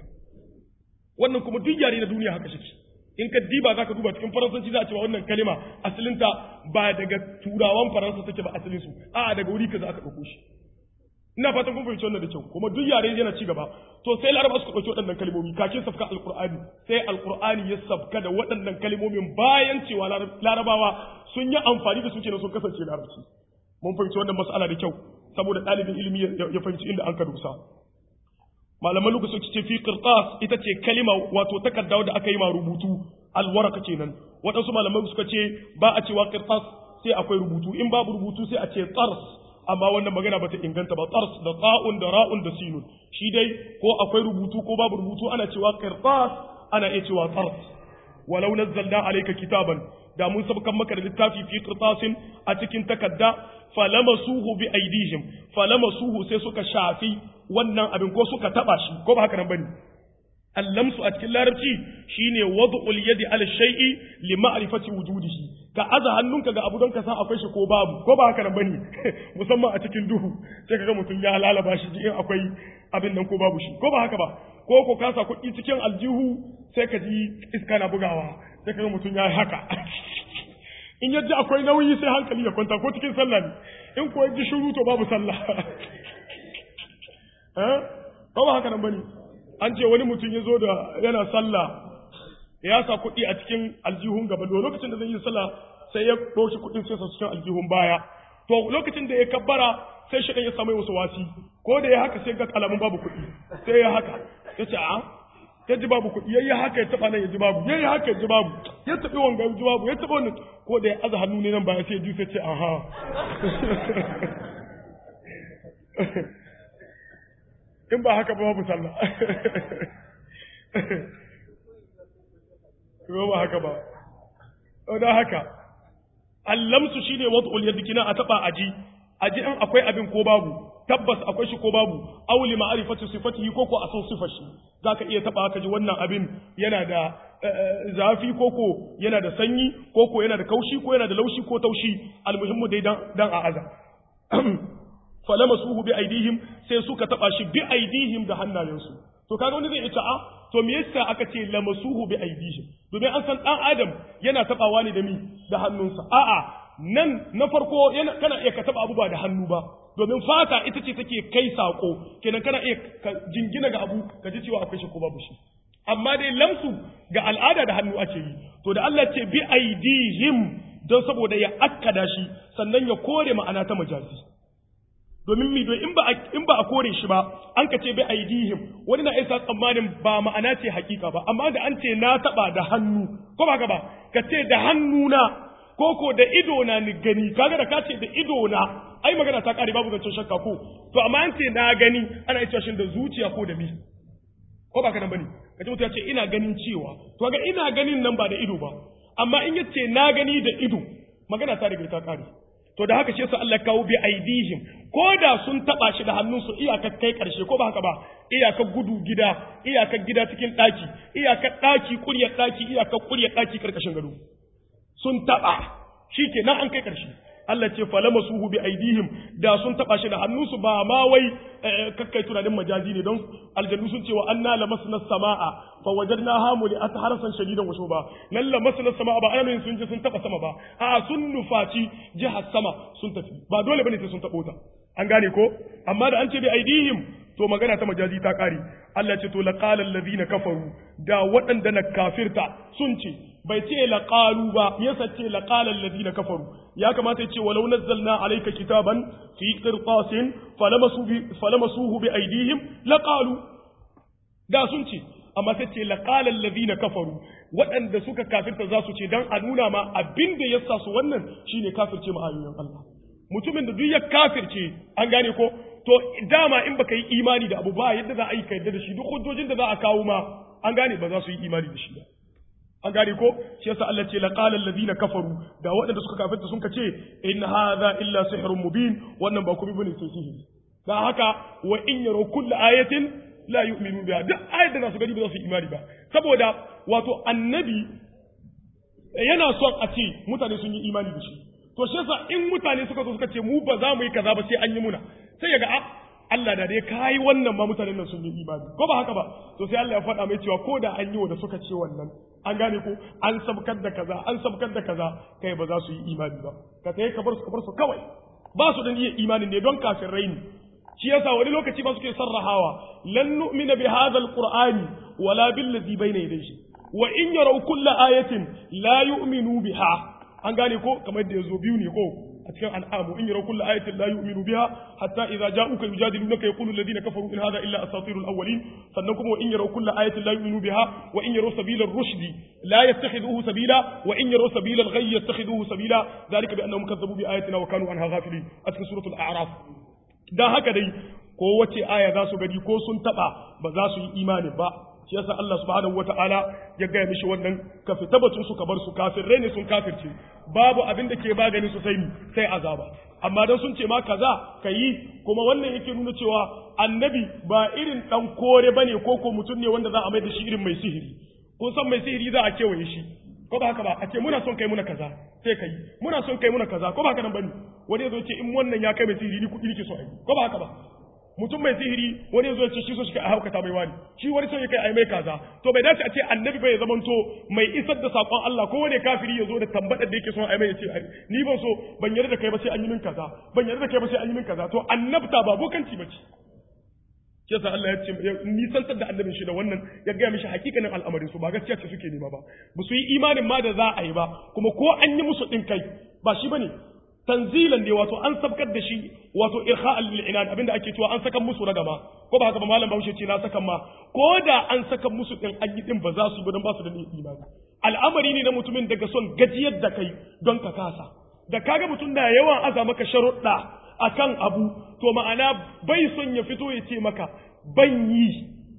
wannan kuma duk yare na duniya haka shi in ka diba za ka duba cikin faransanci za a cewa wannan kalima asalinta ba daga turawan faransa take ba asalin su a'a daga wuri kaza aka ɗauko shi ina fatan kun fahimci wannan da kyau kuma duk yare yana ci gaba to sai laraba suka ɗauki waɗannan kalmomi kakin safka alqur'ani sai alqur'ani ya sabka da waɗannan kalmomin bayan cewa larabawa sun yi amfani da su kenan sun kasance larabci mun fahimci wannan mas'ala da kyau saboda ɗalibin ilimi ya fahimci inda an ka dusa malaman lugu suka ce fi qirtas ita ce kalima wato takarda da aka yi ma rubutu alwaraka kenan waɗansu malaman suka ce ba a cewa qirtas sai akwai rubutu in babu rubutu sai a ce tsars amma wannan magana bata inganta ba tsars da ta'un da ra'un da sinun shi dai ko akwai rubutu ko babu rubutu ana cewa qirtas ana iya cewa tsars walau nazzalna alayka kitaban da mun sabkan maka da littafi fi qirtasin a cikin takadda falamasuhu bi aidihim falamasuhu sai suka shafi wannan abin ko suka taba shi ko ba haka nan bane allamsu a cikin larabci shine wad'ul yadi ala shay'i li ma'rifati wujudihi ka aza hannunka ga abu don ka san akwai shi ko babu ko ba haka nan bane musamman a cikin duhu sai kaga mutum ya lalaba shi in akwai abin nan ko babu shi ko ba haka ba ko ko ka sa kuɗi cikin aljihu sai ka ji iska na bugawa sai kaga mutum ya yi haka in yadda akwai nauyi sai hankali ya kwanta ko cikin sallah ne in ko ji shiru to babu sallah eh ko ba haka nan bane an ce wani mutum ya zo da yana sallah ya sa kuɗi a cikin aljihun gaba da lokacin da zai yi sallah sai ya ɗauki kuɗin sai sa cikin aljihun baya to lokacin da ya kabbara sai shi ya samu wasu wasi ko da ya haka sai ga alamun babu kuɗi sai ya haka ya ce a ya ji babu kuɗi ya yi haka ya taɓa nan ya ji babu ya yi haka ya ji babu ya taɓi wanga ya ji babu ya taɓa wannan ko da ya aza hannu ne nan baya sai ya ji sai ce aha in ba haka ba babu sallah ko ba haka ba don haka allamsu shine wad'ul yadi kina a taba aji aji in akwai abin ko babu tabbas akwai shi ko babu aw li ma'rifati sifatihi ko ko a san sifar shi zaka iya taba ka ji wannan abin yana da zafi ko ko yana da sanyi ko ko yana da kaushi ko yana da laushi ko taushi almuhimmu dai dan dan a aza falamasuhu bi aidihim sai suka taba shi bi aidihim da hannayensu to kaga wani zai ita a to me yasa aka ce lamasuhu bi aidihim domin an san dan adam yana tabawa ne da mi da hannunsa a'a nan na farko yana kana iya ka taba abu ba da hannu ba domin fata ita ce take kai sako kenan kana iya ka jingina ga abu ka ji cewa akwai shi ko babu shi amma dai lamsu ga al'ada da hannu ake yi to da Allah ce bi aidihim don saboda ya akkada shi sannan ya kore ma'ana ta majazi domin mi in ba in ba a kore shi ba an ka ce bi aidihim wani na isa tsammanin ba ma'ana ce hakika ba amma da an ce na taba da hannu ko ba ka ba ka ce da hannu na ko ko da ido na ni gani kaga da ka ce da ido na ai magana ta kare babu zancen shakka ko to amma an ce na gani ana iya shin da zuciya ko da mi ko ba ka nan bane kaje mutum ya ce ina ganin cewa to ga ina ganin nan ba da ido ba amma in yace na gani da ido magana ta riga ta kare to da haka shi yasa Allah kawo bi aidihim ko da sun taba shi da hannunsu iyakar kai karshe ko ba haka ba iyakar gudu gida iyakar gida cikin daki iyakar daki kuryar daki iyakar kuryar daki karkashin gado sun taba shikenan an kai karshe Allah ce falama suhu bi aidihim da sun taba shi da hannunsu ba ma wai kakkai tunanin majazi ne don aljannu sun ce wa anna lamasna samaa fa wajadnaha muli'at harasan shadidan wa shuba nan lamasna samaa ba ana sun je sun taba sama ba a sun nufaci jihar sama sun tafi ba dole bane sai sun tabo ta an gane ko amma da an ce bi aidihim to magana ta majazi ta kare Allah ce to laqala allazina kafaru da waɗanda na kafirta sun ce bai ce laqalu ba me yasa ce laqala allazina kafaru ya kamata ya ce walau nazzalna alayka kitaban fi qirtasin falamasu bi falamasuhu bi aydihim laqalu da sun ce amma sai ce laqala allazina kafaru waɗanda suka kafirta za su ce dan a nuna ma abin da yasa su wannan shine kafirce ma ayoyin Allah mutumin da duk ya kafirce an gane ko to dama in baka yi imani da abu ba yadda za a yi ka yadda da shi duk hujjojin da za a kawo ma an gane ba za su yi imani da shi ba an gane ko shi yasa Allah ce laqala alladhina kafaru da waɗanda suka kafirta sun ka ce in hadha illa sihrun mubin wannan ba kuma bane sai sihiri dan haka wa in yaro kullu ayatin la yu'minu biha duk ayat da su gani ba za su yi imani ba saboda wato annabi yana son a ce mutane sun yi imani da shi to shi yasa in mutane suka zo suka ce mu ba za mu yi kaza ba sai an yi muna sai ya ga a Allah da dai kai wannan ma mutanen nan sun yi imani ko ba haka ba to sai Allah ya faɗa mai cewa ko da an yi wanda suka ce wannan an gane ko an sabkar da kaza an sabkar da kaza kai ba za su yi imani ba ka tayi ka bar su ka bar su kawai ba su da niyyar imani ne don kafirai ne shi yasa wani lokaci ba suke sarrahawa lan nu'mina bi hadha alqur'ani wala bil ladhi bayna yadayhi wa in yaraw kulla ayatin la yu'minu biha an gane ko kamar da yazo biyu ne ko a cikin al'amu in yaraw kulla ayatin la yu'minu biha hatta idza ja'uka yujadilunaka yaqulu alladhina kafaru in hadha illa asatirul awwalin sannan kuma wa in yaraw kulla ayatin la yu'minu biha wa in yaraw sabila ar-rushd la yattakhiduhu sabila wa in yaraw sabila al-ghayy yattakhiduhu sabila dhalika bi annahum kazzabu bi ayatina wa kanu anha ghafilin a cikin suratul a'raf dan haka dai ko wace aya za su gani ko sun taba ba za su yi imani ba shi yasa Allah subhanahu wataala ya gaya mishi wannan ka fita batun su ka bar su kafirrai ne sun kafirce babu abin da ke magani su sai sai azaba amma dan sun ce ma kaza ka yi kuma wannan yake nuna cewa annabi ba irin dan kore bane ko ko mutum ne wanda za a mai da shi irin mai sihiri kun san mai sihiri za a kewaye shi ko ba haka ba a ce muna son kai muna kaza sai kai muna son kai muna kaza ko ba haka nan bane wani ya zo ce in wannan ya kai mai sihiri ni kuɗi nake so a yi ko ba haka ba mutum mai sihiri wani zo ce shi so shi ka haukata mai wani shi wani son ya kai ai mai kaza to bai dace a ce annabi bai zamanto mai isar da sakon Allah ko wani kafiri ya zo da tambadar da yake son ai mai ya ce ni ban so ban yarda da kai ba sai an yi min kaza ban yarda da kai ba sai an yi min kaza to annabta ba bokanci ba ce shi yasa Allah ya ce nisantar da annabin shi da wannan ya gaya mishi hakikanin al'amarin su ba gaskiya ce suke nema ba ba su yi imanin ma da za a yi ba kuma ko an yi musu din kai ba shi bane tanzilan ne wato an sabkar da shi wato irha'al lil inan abinda ake cewa an saka musu ragama ko ba haka ba malam Bahaushe ce na saka ma ko da an saka musu din an yi din ba za su yi ba don ba su da imani al'amari ne na mutumin daga son gajiyar da kai don ka kasa da kaga mutum da yawan aza maka sharuɗa akan abu to ma'ana bai son ya fito ya ce maka ban yi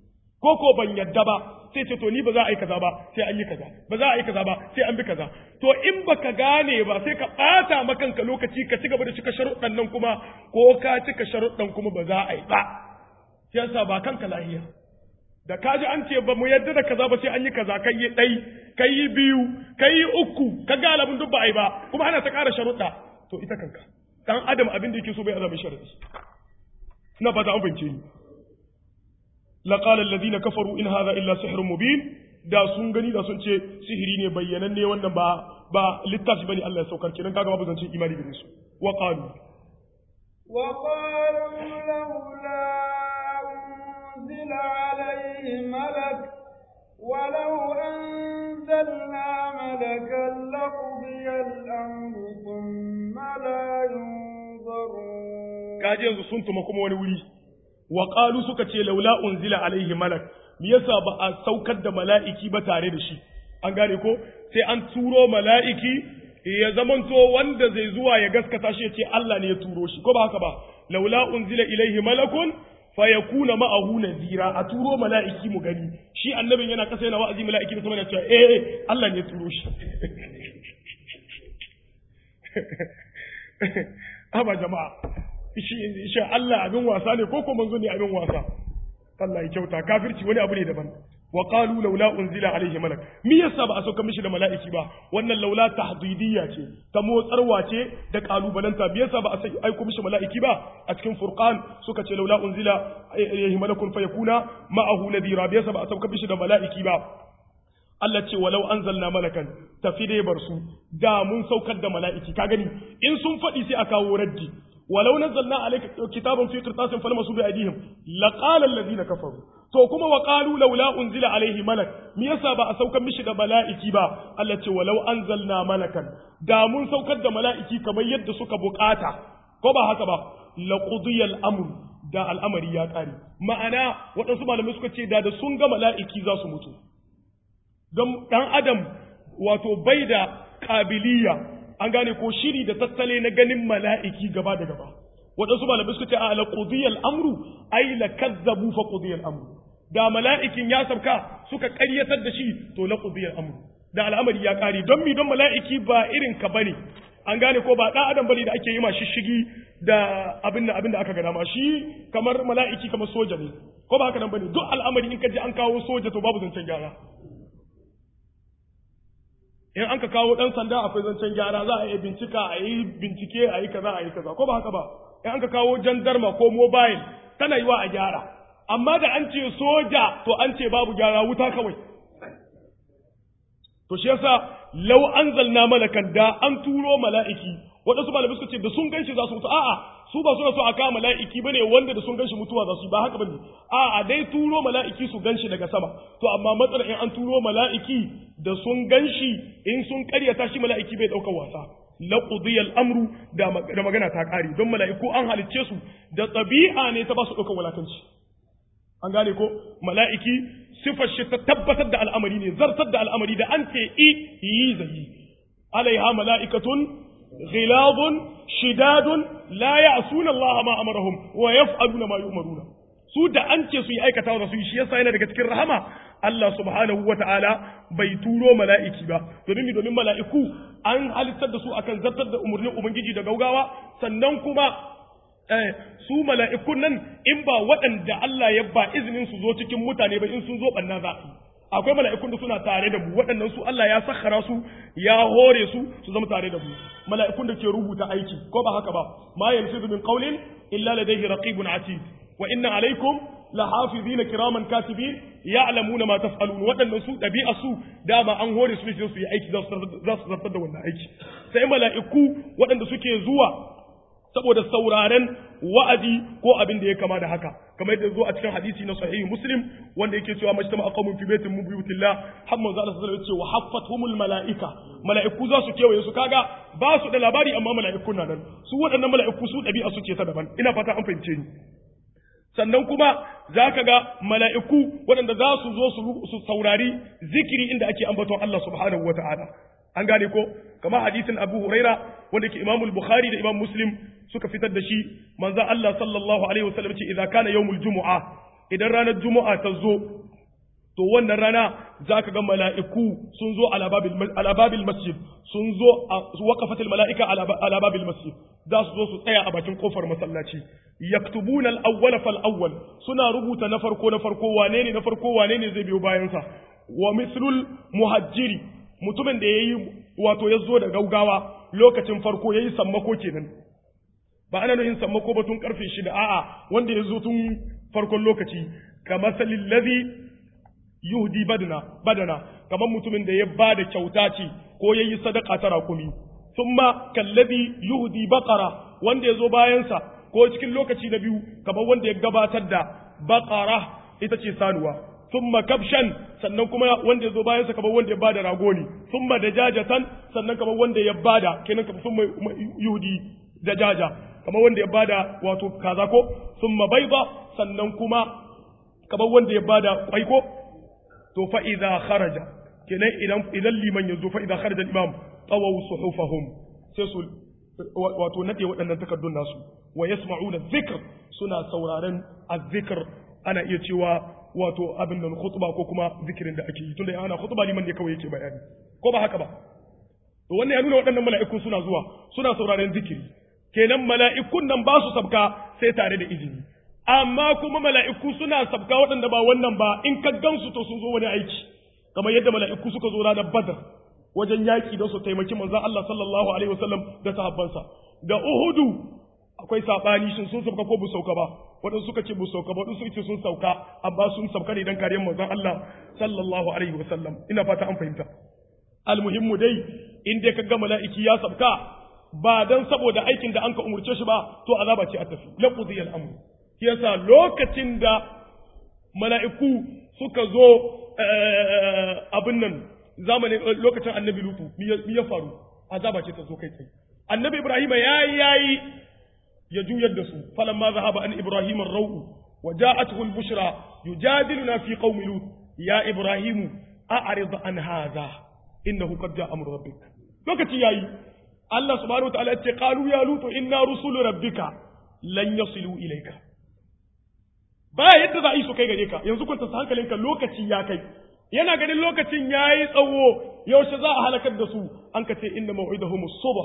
ko ko ban yadda ba sai ce to ni ba za a yi kaza ba sai an yi kaza ba za a yi kaza ba sai an bi kaza to in baka gane ba sai ka bata makanka lokaci ka ci gaba da cika sharuɗan nan kuma ko ka cika sharuɗan kuma ba za a yi ba yasa ba kanka lahiya da ka ji an ce ba mu yadda da kaza ba sai an yi kaza kai yi ɗai kai yi biyu kai yi uku ka ga alabun duk ba a yi ba kuma ana ta ƙara sharuɗa to ita kanka dan adam abin da yake so bai azami sharadi ina fata an fahimce ni laqala alladhina kafaru in hadha illa sihrun mubin da sun gani da sun ce sihiri ne bayyananne wannan ba ba littafi bane Allah ya saukar kenan kaga babu zancin imani gare su wa qalu wa qalu laula unzila alayhi malak ولو أنزلنا ملكا لقضي الأمر ثم لا ينظرون kaji yanzu sun tuma kuma wani wuri wa qalu suka ce laula unzila alaihi malak me yasa ba a saukar da mala'iki ba tare da shi an gane ko sai an turo mala'iki ya zamanto wanda zai zuwa ya gaskata shi ya ce Allah ne ya turo shi ko ba haka ba laula unzila ilaihi malakun fa yakuna ma'ahu nazira a turo mala'iki mu gani shi annabin yana kasa yana wa'azi mala'iki da sama yana cewa eh Allah ne ya turo shi haba jama'a shi shi Allah abin wasa ne ko ko manzo ne abin wasa Allah ya kyauta kafirci wani abu ne daban wa qalu laula unzila alaihi malak me yasa ba a sauka mishi da mala'iki ba wannan laula tahdidiyya ce ta motsarwa ce da kalubalanta me yasa ba a sai aiko mishi mala'iki ba a cikin furqan suka ce laula unzila alaihi malakun fayakuna ma'ahu nadira me yasa ba a sauka mishi da mala'iki ba Allah ce walau anzalna malakan tafi dai bar su da mun saukar da mala'iki ka gani in sun faɗi sai a kawo raddi ولو نزلنا عليك كتابا في قرطاس فلمسوا بأيديهم لقال الذين كفروا to kuma wa qalu laula unzila alaihi malak me yasa ba a saukar mishi da mala'iki ba Allah ce walau anzalna malakan da mun saukar da mala'iki kamar yadda suka bukata ko ba haka ba la qudiya al-amr da al'amari ya kare ma'ana waɗansu malamai suka ce da da sun ga mala'iki za su mutu don dan adam wato bai da kabiliya an gane ko shiri da tattale na ganin mala'iki gaba da gaba waɗansu malamai suka ce a la qudiyal amru ay la kazzabu fa qudiyal amru da mala'ikin ya sabka suka ƙaryatar da shi to la qudiyal amru da al'amari ya ƙare don mi don mala'iki ba irin ka bane an gane ko ba ɗan adam bane da ake yi ma shishigi da abin da abin da aka gana ma shi kamar mala'iki kamar soja ne ko ba haka nan bane duk al'amari in ka ji an kawo soja to babu zancen gyara in an ka kawo ɗan sanda akwai zancen gyara za a yi bincika a yi bincike a yi kaza a yi kaza ko ba haka ba in an ka kawo jandarma ko mobile tana yi wa a gyara amma da an ce soja to an ce babu gyara wuta kawai to shi yasa lau anzalna malakan da an turo mala'iki waɗansu malamai suka ce da sun ganshi za su mutu a'a su ba suna so a kawo mala'iki bane wanda da sun ganshi mutuwa za su yi ba haka bane a'a dai turo mala'iki su ganshi daga sama to amma matsalar in an turo mala'iki da sun ganshi in sun karyata shi mala'iki bai ɗaukar wasa la qudiya al-amru da magana ta kare don mala'iku an halicce su da tabi'a ne ta ba su ɗaukar walakanci an gane ko mala'iki sifar shi ta tabbatar da al'amari ne zartar da al'amari da an ce i yi zai alaiha mala'ikatun غلاظ شداد لا يعصون الله ما امرهم ويفعلون ما يؤمرون su da an ce su yi aikata da su yi shi yasa yana daga cikin rahama Allah subhanahu wa ta'ala bai turo mala'iki ba domin domin mala'iku an halittar da su akan zartar da umarnin ubangiji da gaugawa sannan kuma eh, su mala'ikun nan in ba waɗanda Allah ya ba izinin su zo cikin mutane ba in sun zo ɓanna za akwai mala'ikun da suna tare da mu waɗannan su Allah ya sakhara su ya hore su su zama tare da mu mala'ikun da ke rubuta aiki ko ba haka ba ma yalfizu min qawlin illa ladayhi raqibun atid wa inna alaykum lahafizina kiraman katibin ya'lamuna ma taf'alun waɗannan su ɗabi'a su dama an hore su ne su yi aiki za su zartar da wannan aiki sai mala'iku waɗanda suke zuwa saboda sauraren wa'azi ko abin da ya kama da haka kamar yadda zo a cikin hadisi na sahihi muslim wanda yake cewa majtama aqamun fi baitin min buyutillah har manzo Allah sallallahu alaihi wasallam ya ce wa haffathumul malaika mala'iku za su kewaye su kaga ba su da labari amma mala'ikun na nan su waɗannan mala'iku su ɗabi'a su ce ta daban ina fata an fahimce ni sannan kuma za ka ga mala'iku waɗanda za su zo su saurari zikiri inda ake ambaton Allah subhanahu wa ta'ala an gane ko kama hadisin abu huraira wanda ke imamul bukhari da imam muslim suka fitar da shi manzan Allah sallallahu alaihi wasallam ce idan kana yawmul jumu'a idan ranar jumu'a ta zo to wannan rana za ka ga mala'iku sun zo alababil masjid sun zo a waƙafatil mala'ika alababil masjid za su zo su tsaya a bakin kofar masallaci yaktubuna al-awwal fal awwal suna rubuta na farko na farko wane ne na farko wane ne zai biyo bayan sa wa mislul muhajjiri mutumin da yayi wato ya zo da gaugawa lokacin farko yayi sammako kenan ba ana nuhin sammako ba tun karfe shida a'a wanda ya zo tun farkon lokaci kamar salil ladhi yuhdi badana badana kamar mutumin da ya bada kyauta ce ko yayi sadaka ta rakumi thumma kallazi yuhdi baqara wanda ya zo bayan sa ko cikin lokaci na biyu kamar wanda ya gabatar da baqara ita ce sanuwa thumma kabshan sannan kuma wanda ya zo bayan sa kamar wanda ya bada rago ne thumma dajajatan sannan kamar wanda ya bada kenan kamar thumma yuhdi dajaja kamar wanda ya bada wato kaza ko thumma bayda sannan kuma kamar wanda ya bada kwai ko to fa idza kharaja kenan idan idan liman yazo fa idza kharaja al-imam tawaw suhufahum sai su wato nade waɗannan takardun nasu wa yasma'una dhikr suna sauraren az-zikr ana iya cewa wato abin nan khutba ko kuma zikirin da ake yi tunda ana khutba liman ne kawai yake bayani ko ba haka ba to wannan ya nuna waɗannan mala'iku suna zuwa suna sauraren zikiri kenan mala'ikun nan ba su sabka sai tare da izini amma kuma mala'iku suna sabka waɗanda ba wannan ba in ka gansu to sun zo wani aiki kamar yadda mala'iku suka zo ranar badar wajen yaƙi don su taimaki manzon Allah sallallahu alaihi wasallam da sahabbansa da uhudu akwai sabani shin sun sauka ko bu sauka ba waɗansu suka ce bu sauka ba waɗansu ce sun sauka amma sun sauka ne dan kariyar manzon Allah sallallahu alaihi wasallam ina fata an fahimta almuhimmu dai in dai kaga mala'iki ya sauka ba dan saboda aikin da anka umurce shi ba to azaba ce a tafi laqudi al-amr yasa lokacin da mala'iku suka zo abin nan zamanin lokacin annabi lutu mi ya faru azaba ce ta zo kai tsaye annabi ibrahim yayi yayi ya juyar da su falamma zahaba an ibrahim ar-rawu wa ja'atuhu al-bushra yujadiluna fi qaumi lut ya ibrahim a'rid an hadha innahu qad ja'a amru rabbik lokaci yayi Allah subhanahu wa ta'ala ya ce qalu ya lut inna rusulu rabbika lan yasilu ilayka ba yadda za a yi su kai gare ka yanzu kwanta hankalinka lokaci ya kai yana ganin lokacin yayi tsawo yaushe za a halakar da su an ka ce inna maw'idahum as-subh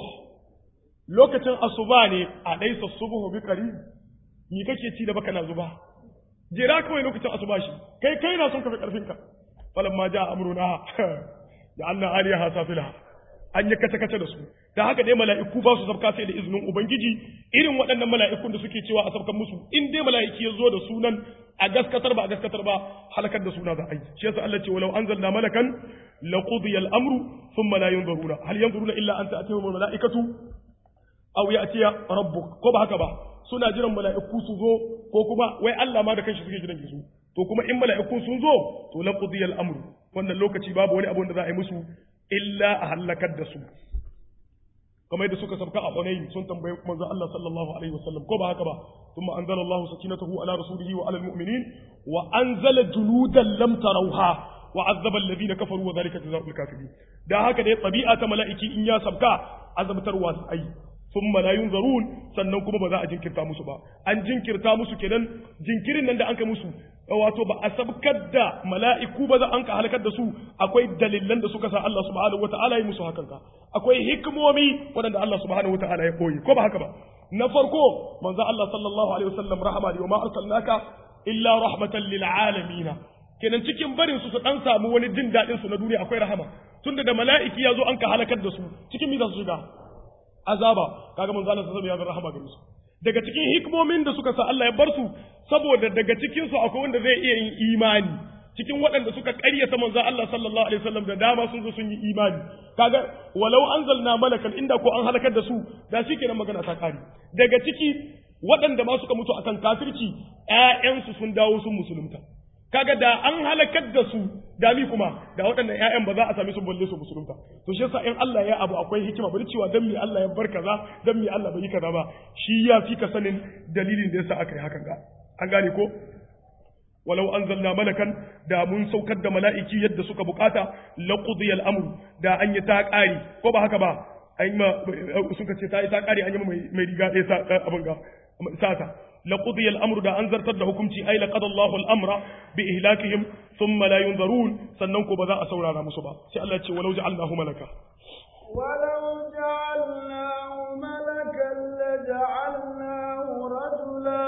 lokacin asuba ne a ɗaisa subuhu bi ƙari ni kake ci da baka na zuba jira kawai lokacin asuba shi kai kai na son ka fi ƙarfinka falan ma ja amruna da Allah aliyaha safila an yi kace kace da su da haka dai mala'iku ba su sabka sai da izinin ubangiji irin waɗannan mala'ikun da suke cewa a sabkan musu in dai mala'iki ya zo da sunan a gaskatar ba a gaskatar ba halakar da suna za a yi shi yasa Allah ce walau anzalna malakan laqudiya al-amru thumma la yanzuruna hal yanzuruna illa an ta'tihum al-mala'ikatu aw ya'tiya rabbuk ko ba haka ba suna jiran mala'iku su zo ko kuma wai Allah ma da kanshi suke jiran su to kuma in mala'iku sun zo to la qudiyal amru wannan lokaci babu wani abu da za a yi musu illa a halakar da su kamar yadda suka sabka a Hunayn sun tambaye manzo Allah sallallahu alaihi wasallam ko ba haka ba thumma anzala Allah sakinatahu ala rasulihi wa ala almu'minin wa anzala juludan lam tarawha wa azzaba alladhina kafaru wa dhalika jazaa'ul kafirin da haka dai tabi'a ta mala'iki in ya sabka azabtarwa ai thumma la yunzarun sannan kuma ba za a jinkirta musu ba an jinkirta musu kenan jinkirin nan da an ka musu wato ba a sabkar da mala'iku ba za an ka halakar da su akwai dalilan da suka sa Allah subhanahu wata'ala ya musu hakan ka akwai hikimomi waɗanda Allah subhanahu wata'ala ya koyi ko ba haka ba na farko manzo Allah sallallahu alaihi wasallam rahama wa ma arsalnaka illa rahmatan lil alamin kenan cikin barin su su dan samu wani jin dadin su na duniya akwai rahama tunda da mala'iki ya zo an ka halakar da su cikin mi za su shiga azaba kaga manzo Allah sallallahu alaihi wasallam ya rahama gare su daga cikin hikmomin da suka sa Allah ya bar su saboda daga cikin su akwai wanda zai iya yin imani cikin waɗanda suka ƙaryata manzo Allah sallallahu alaihi wasallam da dama sun zo sun yi imani kaga walau anzalna malakan inda ko an halakar da su da shikenan magana ta kare daga ciki waɗanda ma suka mutu akan kafirci ƴaƴansu sun dawo sun musulunta kaga da an halakar da su dami kuma da waɗannan ƴaƴan ba za a sami su balle su musulunta to shi yasa in Allah ya abu akwai hikima bari cewa dan me Allah ya bar kaza dan me Allah bai yi kaza ba shi ya fi ka sanin dalilin da yasa aka yi hakan ga an gane ko walau anzalna malakan da mun saukar da mala'iki yadda suka bukata la qudiya al-amru da an yi ta ƙari ko ba haka ba an yi ma suka ce ta yi ta ƙari an yi mai riga ɗaya sa abin ga sata لقضي الأمر دا أنزر تد حكمتي أي لقد الله الأمر بإهلاكهم ثم لا ينظرون سننكو بذا أسورا على مصبا سألت ولو جعلناه ملكا ولو جعلناه ملكا لجعلناه رجلا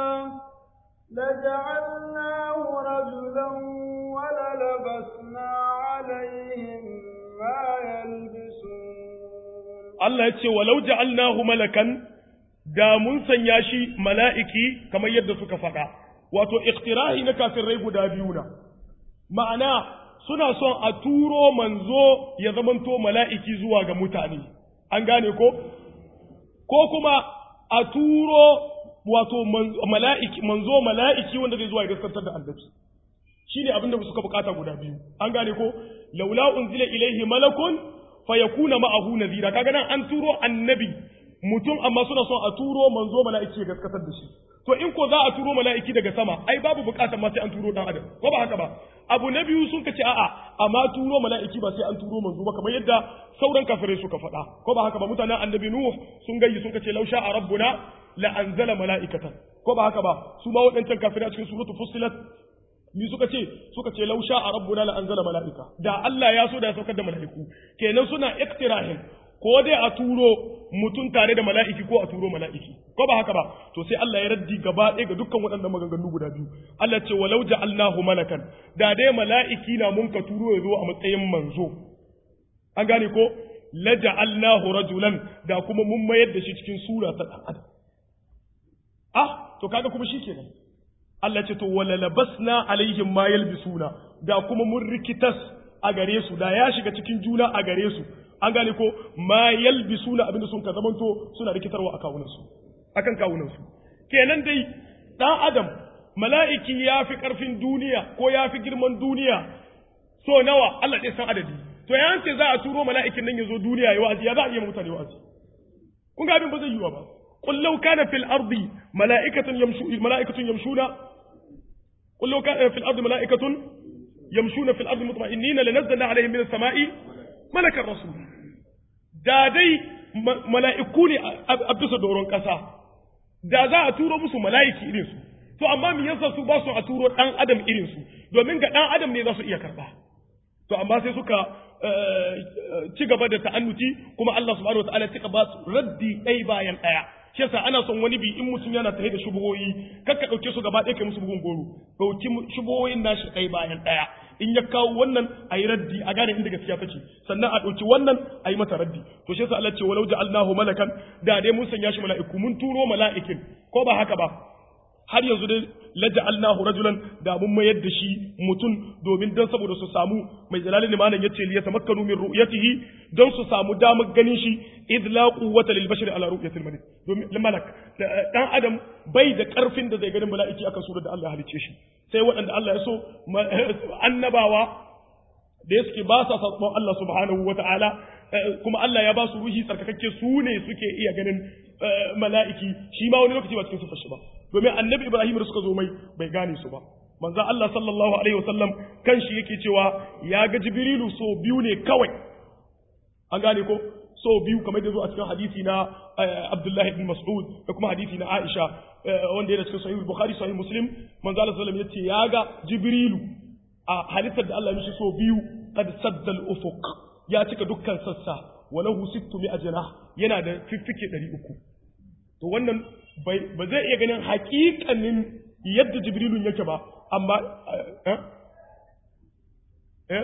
لجعلناه رجلا وللبسنا عليهم ما يلبسون الله يتشي ولو جعلناه ملكا da mun sanya shi mala'iki kamar yadda suka faɗa, wato, iktirahi na kafirai guda biyu na, ma'ana suna son a turo manzo ya zamanto mala'iki zuwa ga mutane, an gane ko? Ko kuma a turo wato mala'iki, manzo mala'iki wanda zai zuwa ya gaskantar da annabi. Shi ne abin da suka bukata guda biyu, an gane ko? Laula unzila ilaihi malakun fa yakuna ma'ahu nazira, kaga nan an turo annabi mutum amma suna son a turo manzo mala'iki ya gaskatar da shi to in ko za a turo mala'iki daga sama ai babu bukatar ma sai an turo dan adam ko ba haka ba abu na biyu sun kace a'a amma turo mala'iki ba sai an turo manzo ba kamar yadda sauran kafirai suka faɗa ko ba haka ba mutanen annabi nuh sun gayyi sun kace lausha a rabbuna la anzala mala'ikatan ko ba haka ba su ma waɗancan kafirai a cikin suratul fussilat ni suka ce suka ce lausha a rabbuna la anzala mala'ika da Allah ya so da ya saukar da mala'iku kenan suna iktirahin ko dai a turo mutum tare da mala'iki ko a turo mala'iki ko ba haka ba to sai Allah ya raddi gaba ɗaya ga dukkan waɗannan maganganu guda biyu Allah ce walau ja'alnahu malakan da dai mala'iki na mun ka turo ya zo a matsayin manzo an gane ko la ja'alnahu rajulan da kuma mun mayar da shi cikin sura ta dan adam ah to kaga kuma shikenan Allah ce to wala labasna alaihim ma yalbisuna da kuma mun rikitas a gare su da ya shiga cikin juna a gare su an gane ko ma yalbisuna abinda sun ka zamanto suna rikitarwa a kawunan su akan kawunan su kenan dai dan adam mala'iki ya fi karfin duniya ko ya fi girman duniya so nawa Allah ɗaya san adadi to ya ce za a turo mala'ikin nan ya zo duniya ya wa'azi ya za a iya mutane wa'azi kun ga abin ba zai yiwa ba qul law kana fil ardi mala'ikatun yamshu mala'ikatun yamshuna qul law kana fil ardi mala'ikatun yamshuna fil ardi mutma'innina lanazzalna alaihim min as-sama'i malakan rasul da dai mala'iku ne a bisa doron kasa da za a turo musu mala'iki irin su to amma me yasa su ba su a turo dan adam irin su domin ga dan adam ne za su iya karba to amma sai suka ci gaba da ta'annuti kuma Allah subhanahu wataala ya ba su raddi ɗai bayan ɗaya shi yasa ana son wani bi in mutum yana tafe da shubuhoyi kar ka ɗauke su gaba ɗaya kai musu bugun goro ɗauki shubuhoyin nashi ɗai bayan ɗaya in ya kawo wannan a yi raddi a gane inda gaskiya take sannan a ɗauki wannan a yi mata raddi to shi yasa Allah ce walau ja'alnahu malakan da dai mun sanya shi mala'iku mun turo mala'ikin ko ba haka ba har yanzu dai laja'alnahu rajulan da mun mayar da shi mutum domin dan saboda su samu mai jalalin limanin yace li yatamakkanu min ru'yatihi don su samu damar ganin shi id la quwwata lil bashari ala ru'yatil malik domin malak dan adam bai da karfin da zai ganin mala'iki akan surar da Allah ya halice shi sai waɗanda Allah ya so annabawa da suke ba sa sabon Allah subhanahu wata'ala kuma Allah ya ba su ruhi tsarkakakke su ne suke iya ganin mala'iki shi ma wani lokaci ba cikin sufar shi ba domin annabi Ibrahim da suka zo mai bai gane su ba manzo Allah sallallahu alaihi wasallam kan shi yake cewa ya ga Jibrilu so biyu ne kawai an gane ko so biyu kamar da zo a cikin hadisi na Abdullahi ibn Mas'ud da kuma hadisi na Aisha wanda yana cikin sahih Bukhari sahih Muslim manzo Allah sallallahu alaihi wasallam yace ya ga Jibrilu a halittar da Allah ya mishi so biyu qad sadda al-ufuq ya cika dukkan sassa walahu sittu mi ajna yana da fiffike 300 to wannan ba zai iya ganin hakikanin yadda jibrilun yake ba amma eh eh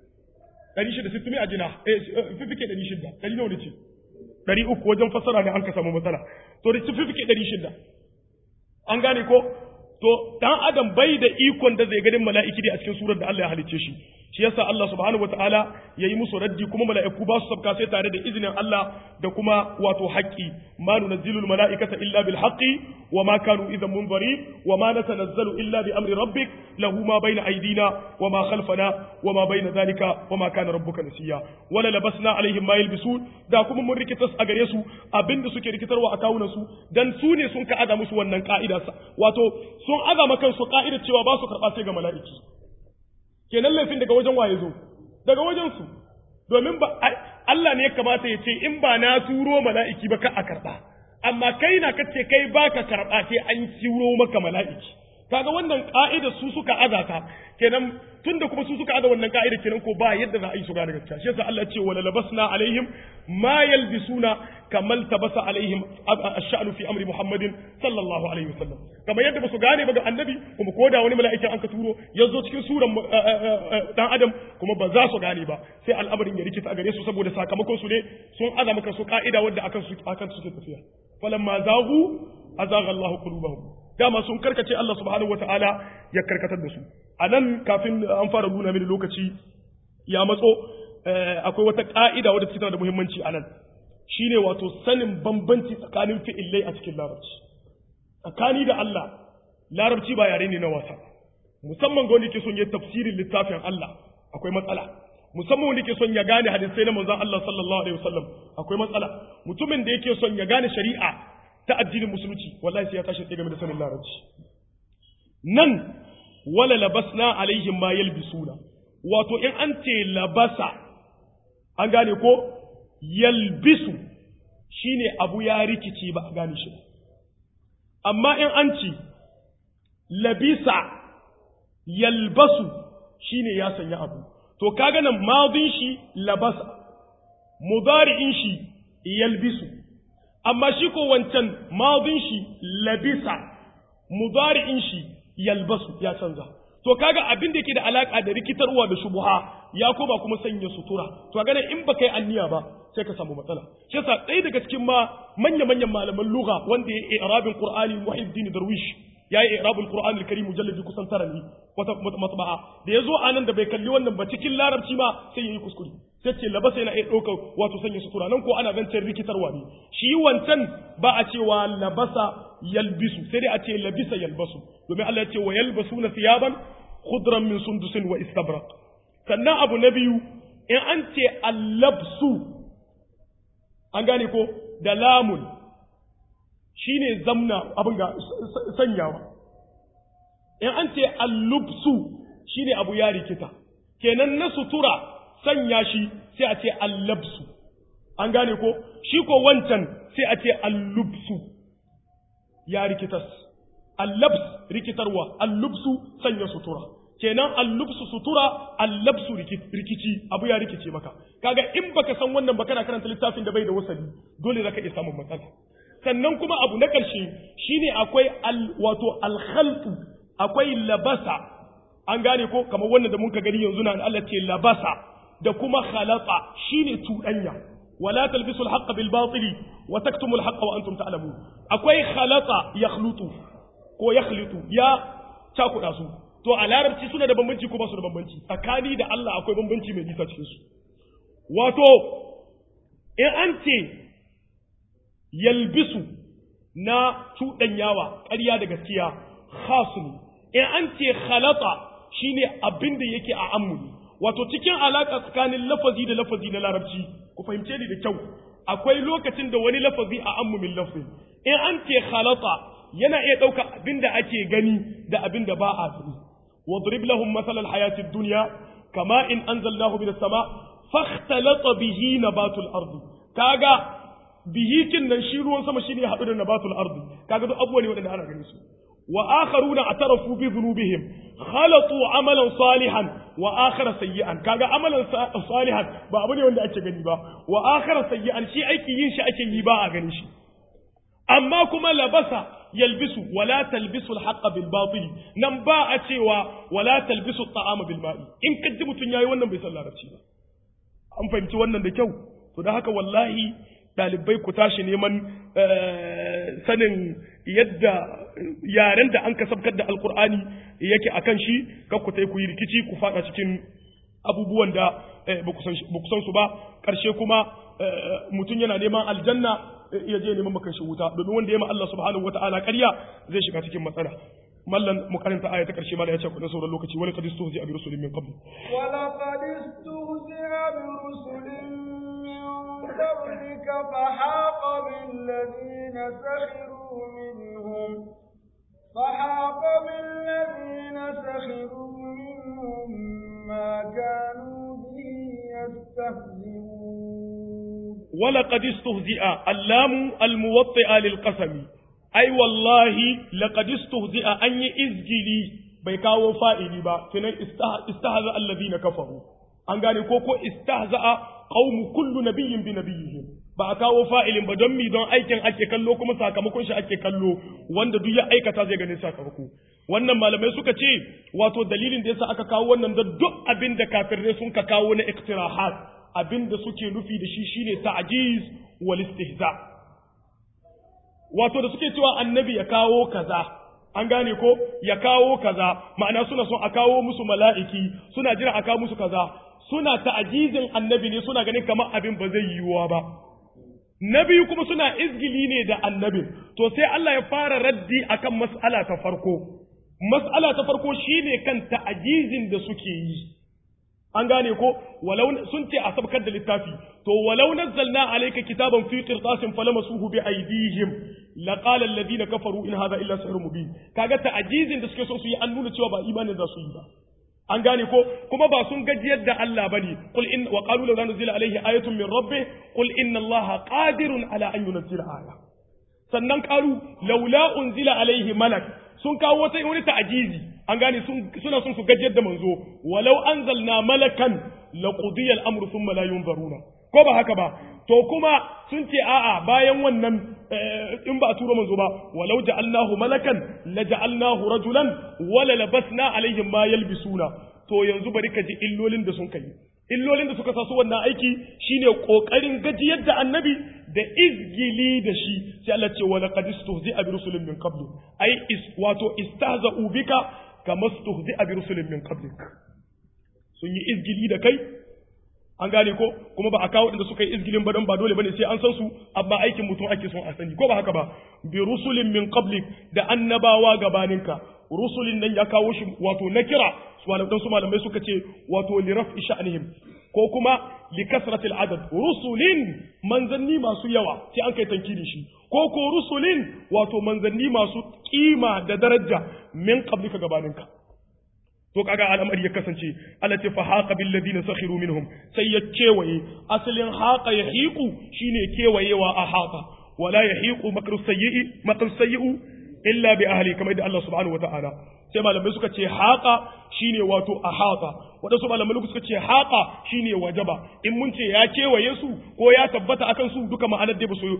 660 mi ajna eh fiffike 600 dari nawa ne ce 300 wajen fassara ne an ka samu matsala to da fiffike 600 an gane ko to dan adam bai da ikon da zai ganin mala'iki a cikin surar da Allah ya halicce shi shi yasa Allah subhanahu wataala yayi musu raddi kuma mala'iku ba su sabka sai tare da izinin Allah da kuma wato haƙƙi ma nunazzilul mala'ikata illa bil haqqi wa ma kanu idan munzari wa ma natanazzalu illa bi amri rabbik lahu ma bayna aydina wa ma khalfana wa ma bayna dhalika wa ma kana rabbuka nasiya wala labasna alaihim ma yalbisun da kuma mun rikitas a gare su abinda suke rikitarwa a kawunan su dan su ne sun ka aza musu wannan ka'ida wato sun azama kansu ka'idar cewa ba su karɓa sai ga mala'iki kenan laifin daga wajen waye zo daga wajen su domin ba Allah ne ya kamata ya ce in ba na turo mala'iki ba ka a karɓa amma kai na kace kai baka karɓa sai an turo maka mala'iki kaga wannan ka'ida su suka azata kenan tunda kuma su suka aza wannan ka'ida kenan ko ba yadda za a yi su gane gaskiya shi yasa Allah ya ce wala labasna alaihim ma yalbisuna kamal tabasa alaihim ash-sha'nu fi amri Muhammadin sallallahu alaihi wasallam kamar yadda basu gane ba ga annabi kuma ko da wani mala'ika an ka turo ya zo cikin suran dan adam kuma ba za su gane ba sai al'amarin ya rikita a gare su saboda sakamakon su ne sun aza maka su ka'ida wadda akan su akan su suke tafiya falamma zaghu azagha Allahu qulubahum dama sun karkace Allah subhanahu wataala ya karkatar da su a nan kafin an fara nuna mini lokaci ya matso akwai wata ka'ida wadda tana da muhimmanci a nan shine wato sanin bambanci tsakanin fi'illai a cikin larabci tsakani da Allah larabci ba yare ne na wasa musamman ga wanda yake son ya tafsirin littafin Allah akwai matsala musamman wanda yake son ya gane hadisai na manzon Allah sallallahu alaihi wasallam akwai matsala mutumin da yake son ya gane shari'a ta addinin musulunci wallahi sai ya tashi tsaye game da sanin larabci nan wala labasna alaihim ma yalbisuna wato in an ce labasa an gane ko yalbisu shine abu ya rikici ba a gane shi amma in an ce labisa yalbasu shine ya sanya abu to kaga nan madin shi labasa mudari'in shi yalbisu amma shi ko wancan madin shi labisa mudari'in shi yalbasu ya canza to kaga abin da yake da alaka da rikitarwa da shubuha ya ko ba kuma sanya sutura to ga in baka yi anniya ba sai ka samu matsala shi yasa ɗaya daga cikin ma manya manyan malaman lugha wanda ya yi irabin qur'ani muhiddin darwish ya yi irabul qur'an al-karim mujalladi kusan tara ne wata matba'a da yazo anan da bai kalli wannan ba cikin larabci ma sai yayi kuskure sai ce labasa yana iya ɗaukar wato sanya sutura nan ko ana zancen rikitarwa ne shi wancan ba a cewa labasa yalbisu sai dai a ce labisa yalbasu domin Allah ya ce wa yalbasuna thiyaban khudran min sundusin wa istabraq sannan abu na biyu in an ce allabsu an gane ko da lamun shine zamna abin ga sanyawa in an ce allubsu shine abu ya rikita kenan na sutura sanya shi sai a ce allabsu an gane ko shi ko wancan sai a ce allubsu ya rikitas allabs rikitarwa allubsu sanya sutura kenan allubsu sutura allabsu rikici abu ya rikice maka kaga in baka san wannan ba kana karanta littafin da bai da wasali dole zaka iya samun matsala sannan kuma abu na ƙarshe shine akwai al wato alkhalqu akwai labasa an gane ko kamar wannan da mun ka gani yanzu na Allah ce labasa da kuma khalata shine tudanya wala talbisul haqqa bil batili wa taktumul haqqa wa antum ta'lamun akwai khalata yakhlutu ko yakhlutu ya cakuda su to a larabci suna da bambanci ko ba su da bambanci tsakani da Allah akwai bambanci mai nisa cikin su wato in an ce yalbisu na cuɗanyawa ƙarya da gaskiya khasu ne in an ce khalata shine abin da yake a ammuni wato cikin alaƙa tsakanin lafazi da lafazi na larabci ku fahimce ni da kyau akwai lokacin da wani lafazi a ammumin lafzi in an ce khalata yana iya ɗauka abin da ake gani da abin da ba a gani wadrib lahum masalan hayatid dunya kama in anzalnahu minas sama fakhtalata bihi nabatul ardi kaga bihikin nan shi ruwan sama shine haɗu da nabatul ardi kaga duk abubuwa ne waɗanda ana ganin su wa akharuna atarafu bi dhunubihim khalatu amalan salihan wa akhara sayyi'an kaga amalan salihan ba abu ne wanda ake gani ba wa akhara sayyi'an shi aiki yin shi ake yi ba a ganin shi amma kuma labasa yalbisu wala talbisu alhaqqa bil batil nan ba a cewa wala talbisu at'ama bil ma'i in kaji mutun yayi wannan bai san larabci ba an fahimci wannan da kyau to da haka wallahi ɗalibai ku tashi neman sanin yadda yaren da an kasabkar da alkur'ani yake akan shi kar ku ku yi rikici ku fada cikin abubuwan da ba ku san su ba ƙarshe kuma mutum yana neman aljanna ya je neman makan shi wuta domin wanda ya ma Allah subhanahu wata'ala ƙarya zai shiga cikin matsala mallan mu karanta aya ta ƙarshe mala ya ce ku na sauran lokaci wala qad istuhzi bi rusulin min qabl wala qad istuhzi bi rusulin قبلك فحاق بالذين سخروا منهم فحاق بالذين سخروا منهم ما كانوا به يستهزئون ولقد استهزئ اللام الموطئة للقسم أي والله لقد استهزئ أن إزجلي بيكاو فائلي با كنا استهزأ الذين كفروا an gane ko ko istahza'a qaumu kullu nabiyyin bi nabiyihim ba a kawo fa'ilin ba don mi don aikin ake kallo kuma sakamakon shi ake kallo wanda duk ya aikata zai gani sakamako wannan malamai suka ce wato dalilin da yasa aka kawo wannan da duk abin da kafirai sun ka kawo na iktirahat abin da suke nufi da shi shine ta'jiz wal istihza wato da suke cewa annabi ya kawo kaza an gane ko ya kawo kaza ma'ana suna son a kawo musu mala'iki suna jira a kawo musu kaza suna ta'ajizin annabi ne suna ganin kamar abin ba zai yiwuwa ba na biyu kuma suna izgili ne da annabin to sai Allah ya fara raddi akan mas'ala ta farko mas'ala ta farko shine kan ta'ajizin da suke yi an gane ko walau sun ce a sabkar da littafi to walau nazzalna alayka kitaban fi qirtasin falamasuhu bi aydihim laqala alladhina kafaru in hadha illa sihrun mubin kaga ta'ajizin da suke so su yi an nuna cewa ba imanin za su yi ba an gane ko kuma ba sun gajiyar da Allah bane qul in wa qalu law nuzila alayhi ayatun min rabbih qul inna allaha qadirun ala an yunzila aya sannan qalu laula unzila alayhi malak sun kawo wata wani ta'ajizi an gane suna son su gajiyar da manzo walau anzalna malakan laqudiya al-amru thumma la yunzaruna ko ba haka ba to kuma sun ce a'a bayan wannan in ba a tura manzo ba walau ja'alnahu malakan la ja'alnahu rajulan wala labasna alaihim ma yalbisuna to yanzu bari ka ji illolin da sun kai illolin da suka sasu wannan aiki shine kokarin gajiyar da annabi da izgili da shi sai Allah ce wala qad istuhzi'a bi rusulin min qabli ai is wato istahza'u bika kama istuhzi'a bi rusulin min qablik sun yi izgili da kai an gane ko kuma ba a kawo inda suka yi izgilin ba don ba dole bane sai an san su amma aikin mutum ake son a sani ko ba haka ba bi rusulin min qablik da annabawa gabaninka rusulin nan ya kawo shi wato na kira su malamai su malamai suka ce wato li raf'i sha'nihim ko kuma li kasratil adad rusulin manzanni masu yawa sai an kai tankiri shi ko ko rusulin wato manzanni masu kima da daraja min qablika gabaninka to kaga al'amari ya kasance Allah ce fa haqa bil ladina sakhiru minhum sai ya kewaye asalin haqa yahiqu shine kewayewa a haqa wala yahiqu makru sayyi makru sayyi illa bi ahli kamar da Allah subhanahu wataala sai malamai suka ce haqa shine wato a haqa wadansu malamai suka ce haqa shine wajaba in mun ce ya kewaye su ko ya tabbata akan su duka ma'anar dai basu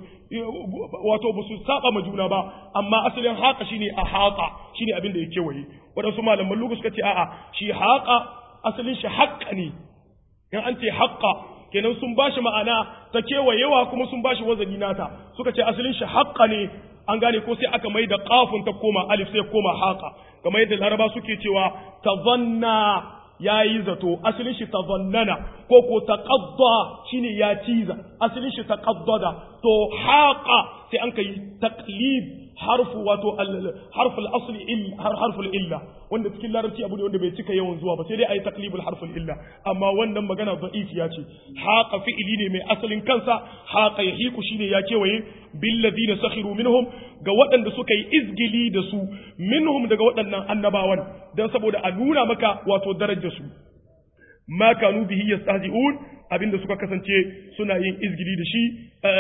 wato basu saba ma juna ba amma asalin haqa shine a haqa shine abin da ya kewaye wadansu malaman lugu suka ce a'a shi haqa asalin shi haqqa ne in an ce haqqa kenan sun bashi ma'ana ta kewayewa kuma sun bashi wazani nata suka ce asalin shi haqqa ne an gane ko sai aka mai da kafin ta koma alif sai koma haka kamar yadda laraba suke cewa tazanna ya yi zato asalin shi tazannana ko ko taqadda shine ya ciza asalin shi taqaddada to haqa sai an kai taqlid harfu wato harful asli il harful illa wanda cikin larabci abu ne wanda bai cika yawan zuwa ba sai dai ayi taqlibul harful illa amma wannan magana da'ifiya ce haqa fi'ili ne mai asalin kansa haqa yahiku shine ya kewaye bil ladina sakhiru minhum ga waɗanda suka yi izgili da su minhum daga waɗannan annabawan dan saboda a nuna maka wato darajar su ma kanu bihi yastahzi'un abinda suka kasance suna yin izgili da shi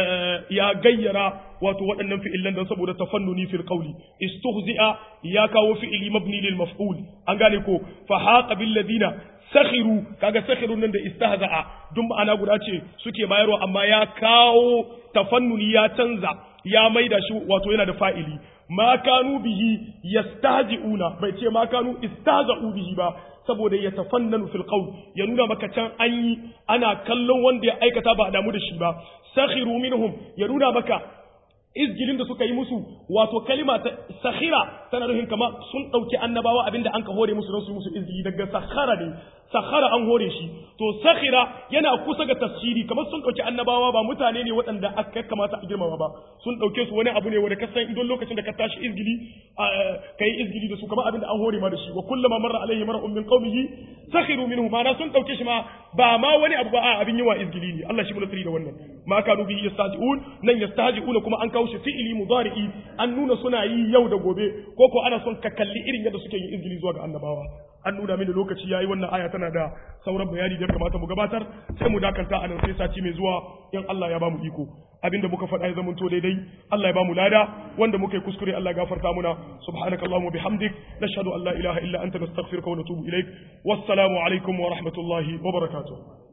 ya gayyara wato waɗannan fi'ilan don saboda tafannuni fil qawli istuhzi'a ya kawo fi'ili mabni lil maf'ul an gane ko fa haqa bil ladina sakhiru kaga sakhiru nan da istahza'a duk ma'ana guda ce suke bayarwa amma ya kawo tafannuni ya canza ya maida shi wato yana da fa'ili ma kanu bihi yastahzi'una bai ce ma kanu istahza'u bihi ba saboda ya tafannanu fil qawl ya nuna maka can an yi ana kallon wanda ya aikata ba a damu da shi ba sakhiru minhum ya nuna maka izgilin da suka yi musu wato kalima ta sakhira tana nufin kama sun dauki annabawa abinda an ka hore musu don su musu izgili daga sakhara ne sakhara an hore shi to sakhira yana kusa ga tafsiri kamar sun dauki annabawa ba mutane ne waɗanda aka kamata a girmama ba sun dauke su wani abu ne wanda ka san idan lokacin da ka tashi izgili kai izgili da su kamar abinda an hore ma da shi wa kullama marra alaihi mar'un min qaumihi sakhiru minhu ma na sun dauke shi ma ba ma wani abu ba a abin yawa izgili ne Allah shi mu nasiri da wannan ma kanu bihi yastahzi'un nan yastahzi'un kuma an kawo shi fi'ili mudari'i an nuna suna yi yau da gobe ko ko ana son ka kalli irin yadda suke yin izgili zuwa ga annabawa an nuna mini lokaci yayi wannan aya tana da sauran bayani da kamata mu gabatar sai mu dakanta a nan sai sati mai zuwa in Allah ya bamu iko abinda muka faɗa ya zamanto daidai Allah ya bamu lada wanda muka yi kuskure Allah ya gafarta muna subhanakallahumma bihamdik nashhadu an la ilaha illa anta nastaghfiruka wa natubu ilaik wassalamu alaikum wa rahmatullahi wa barakatuh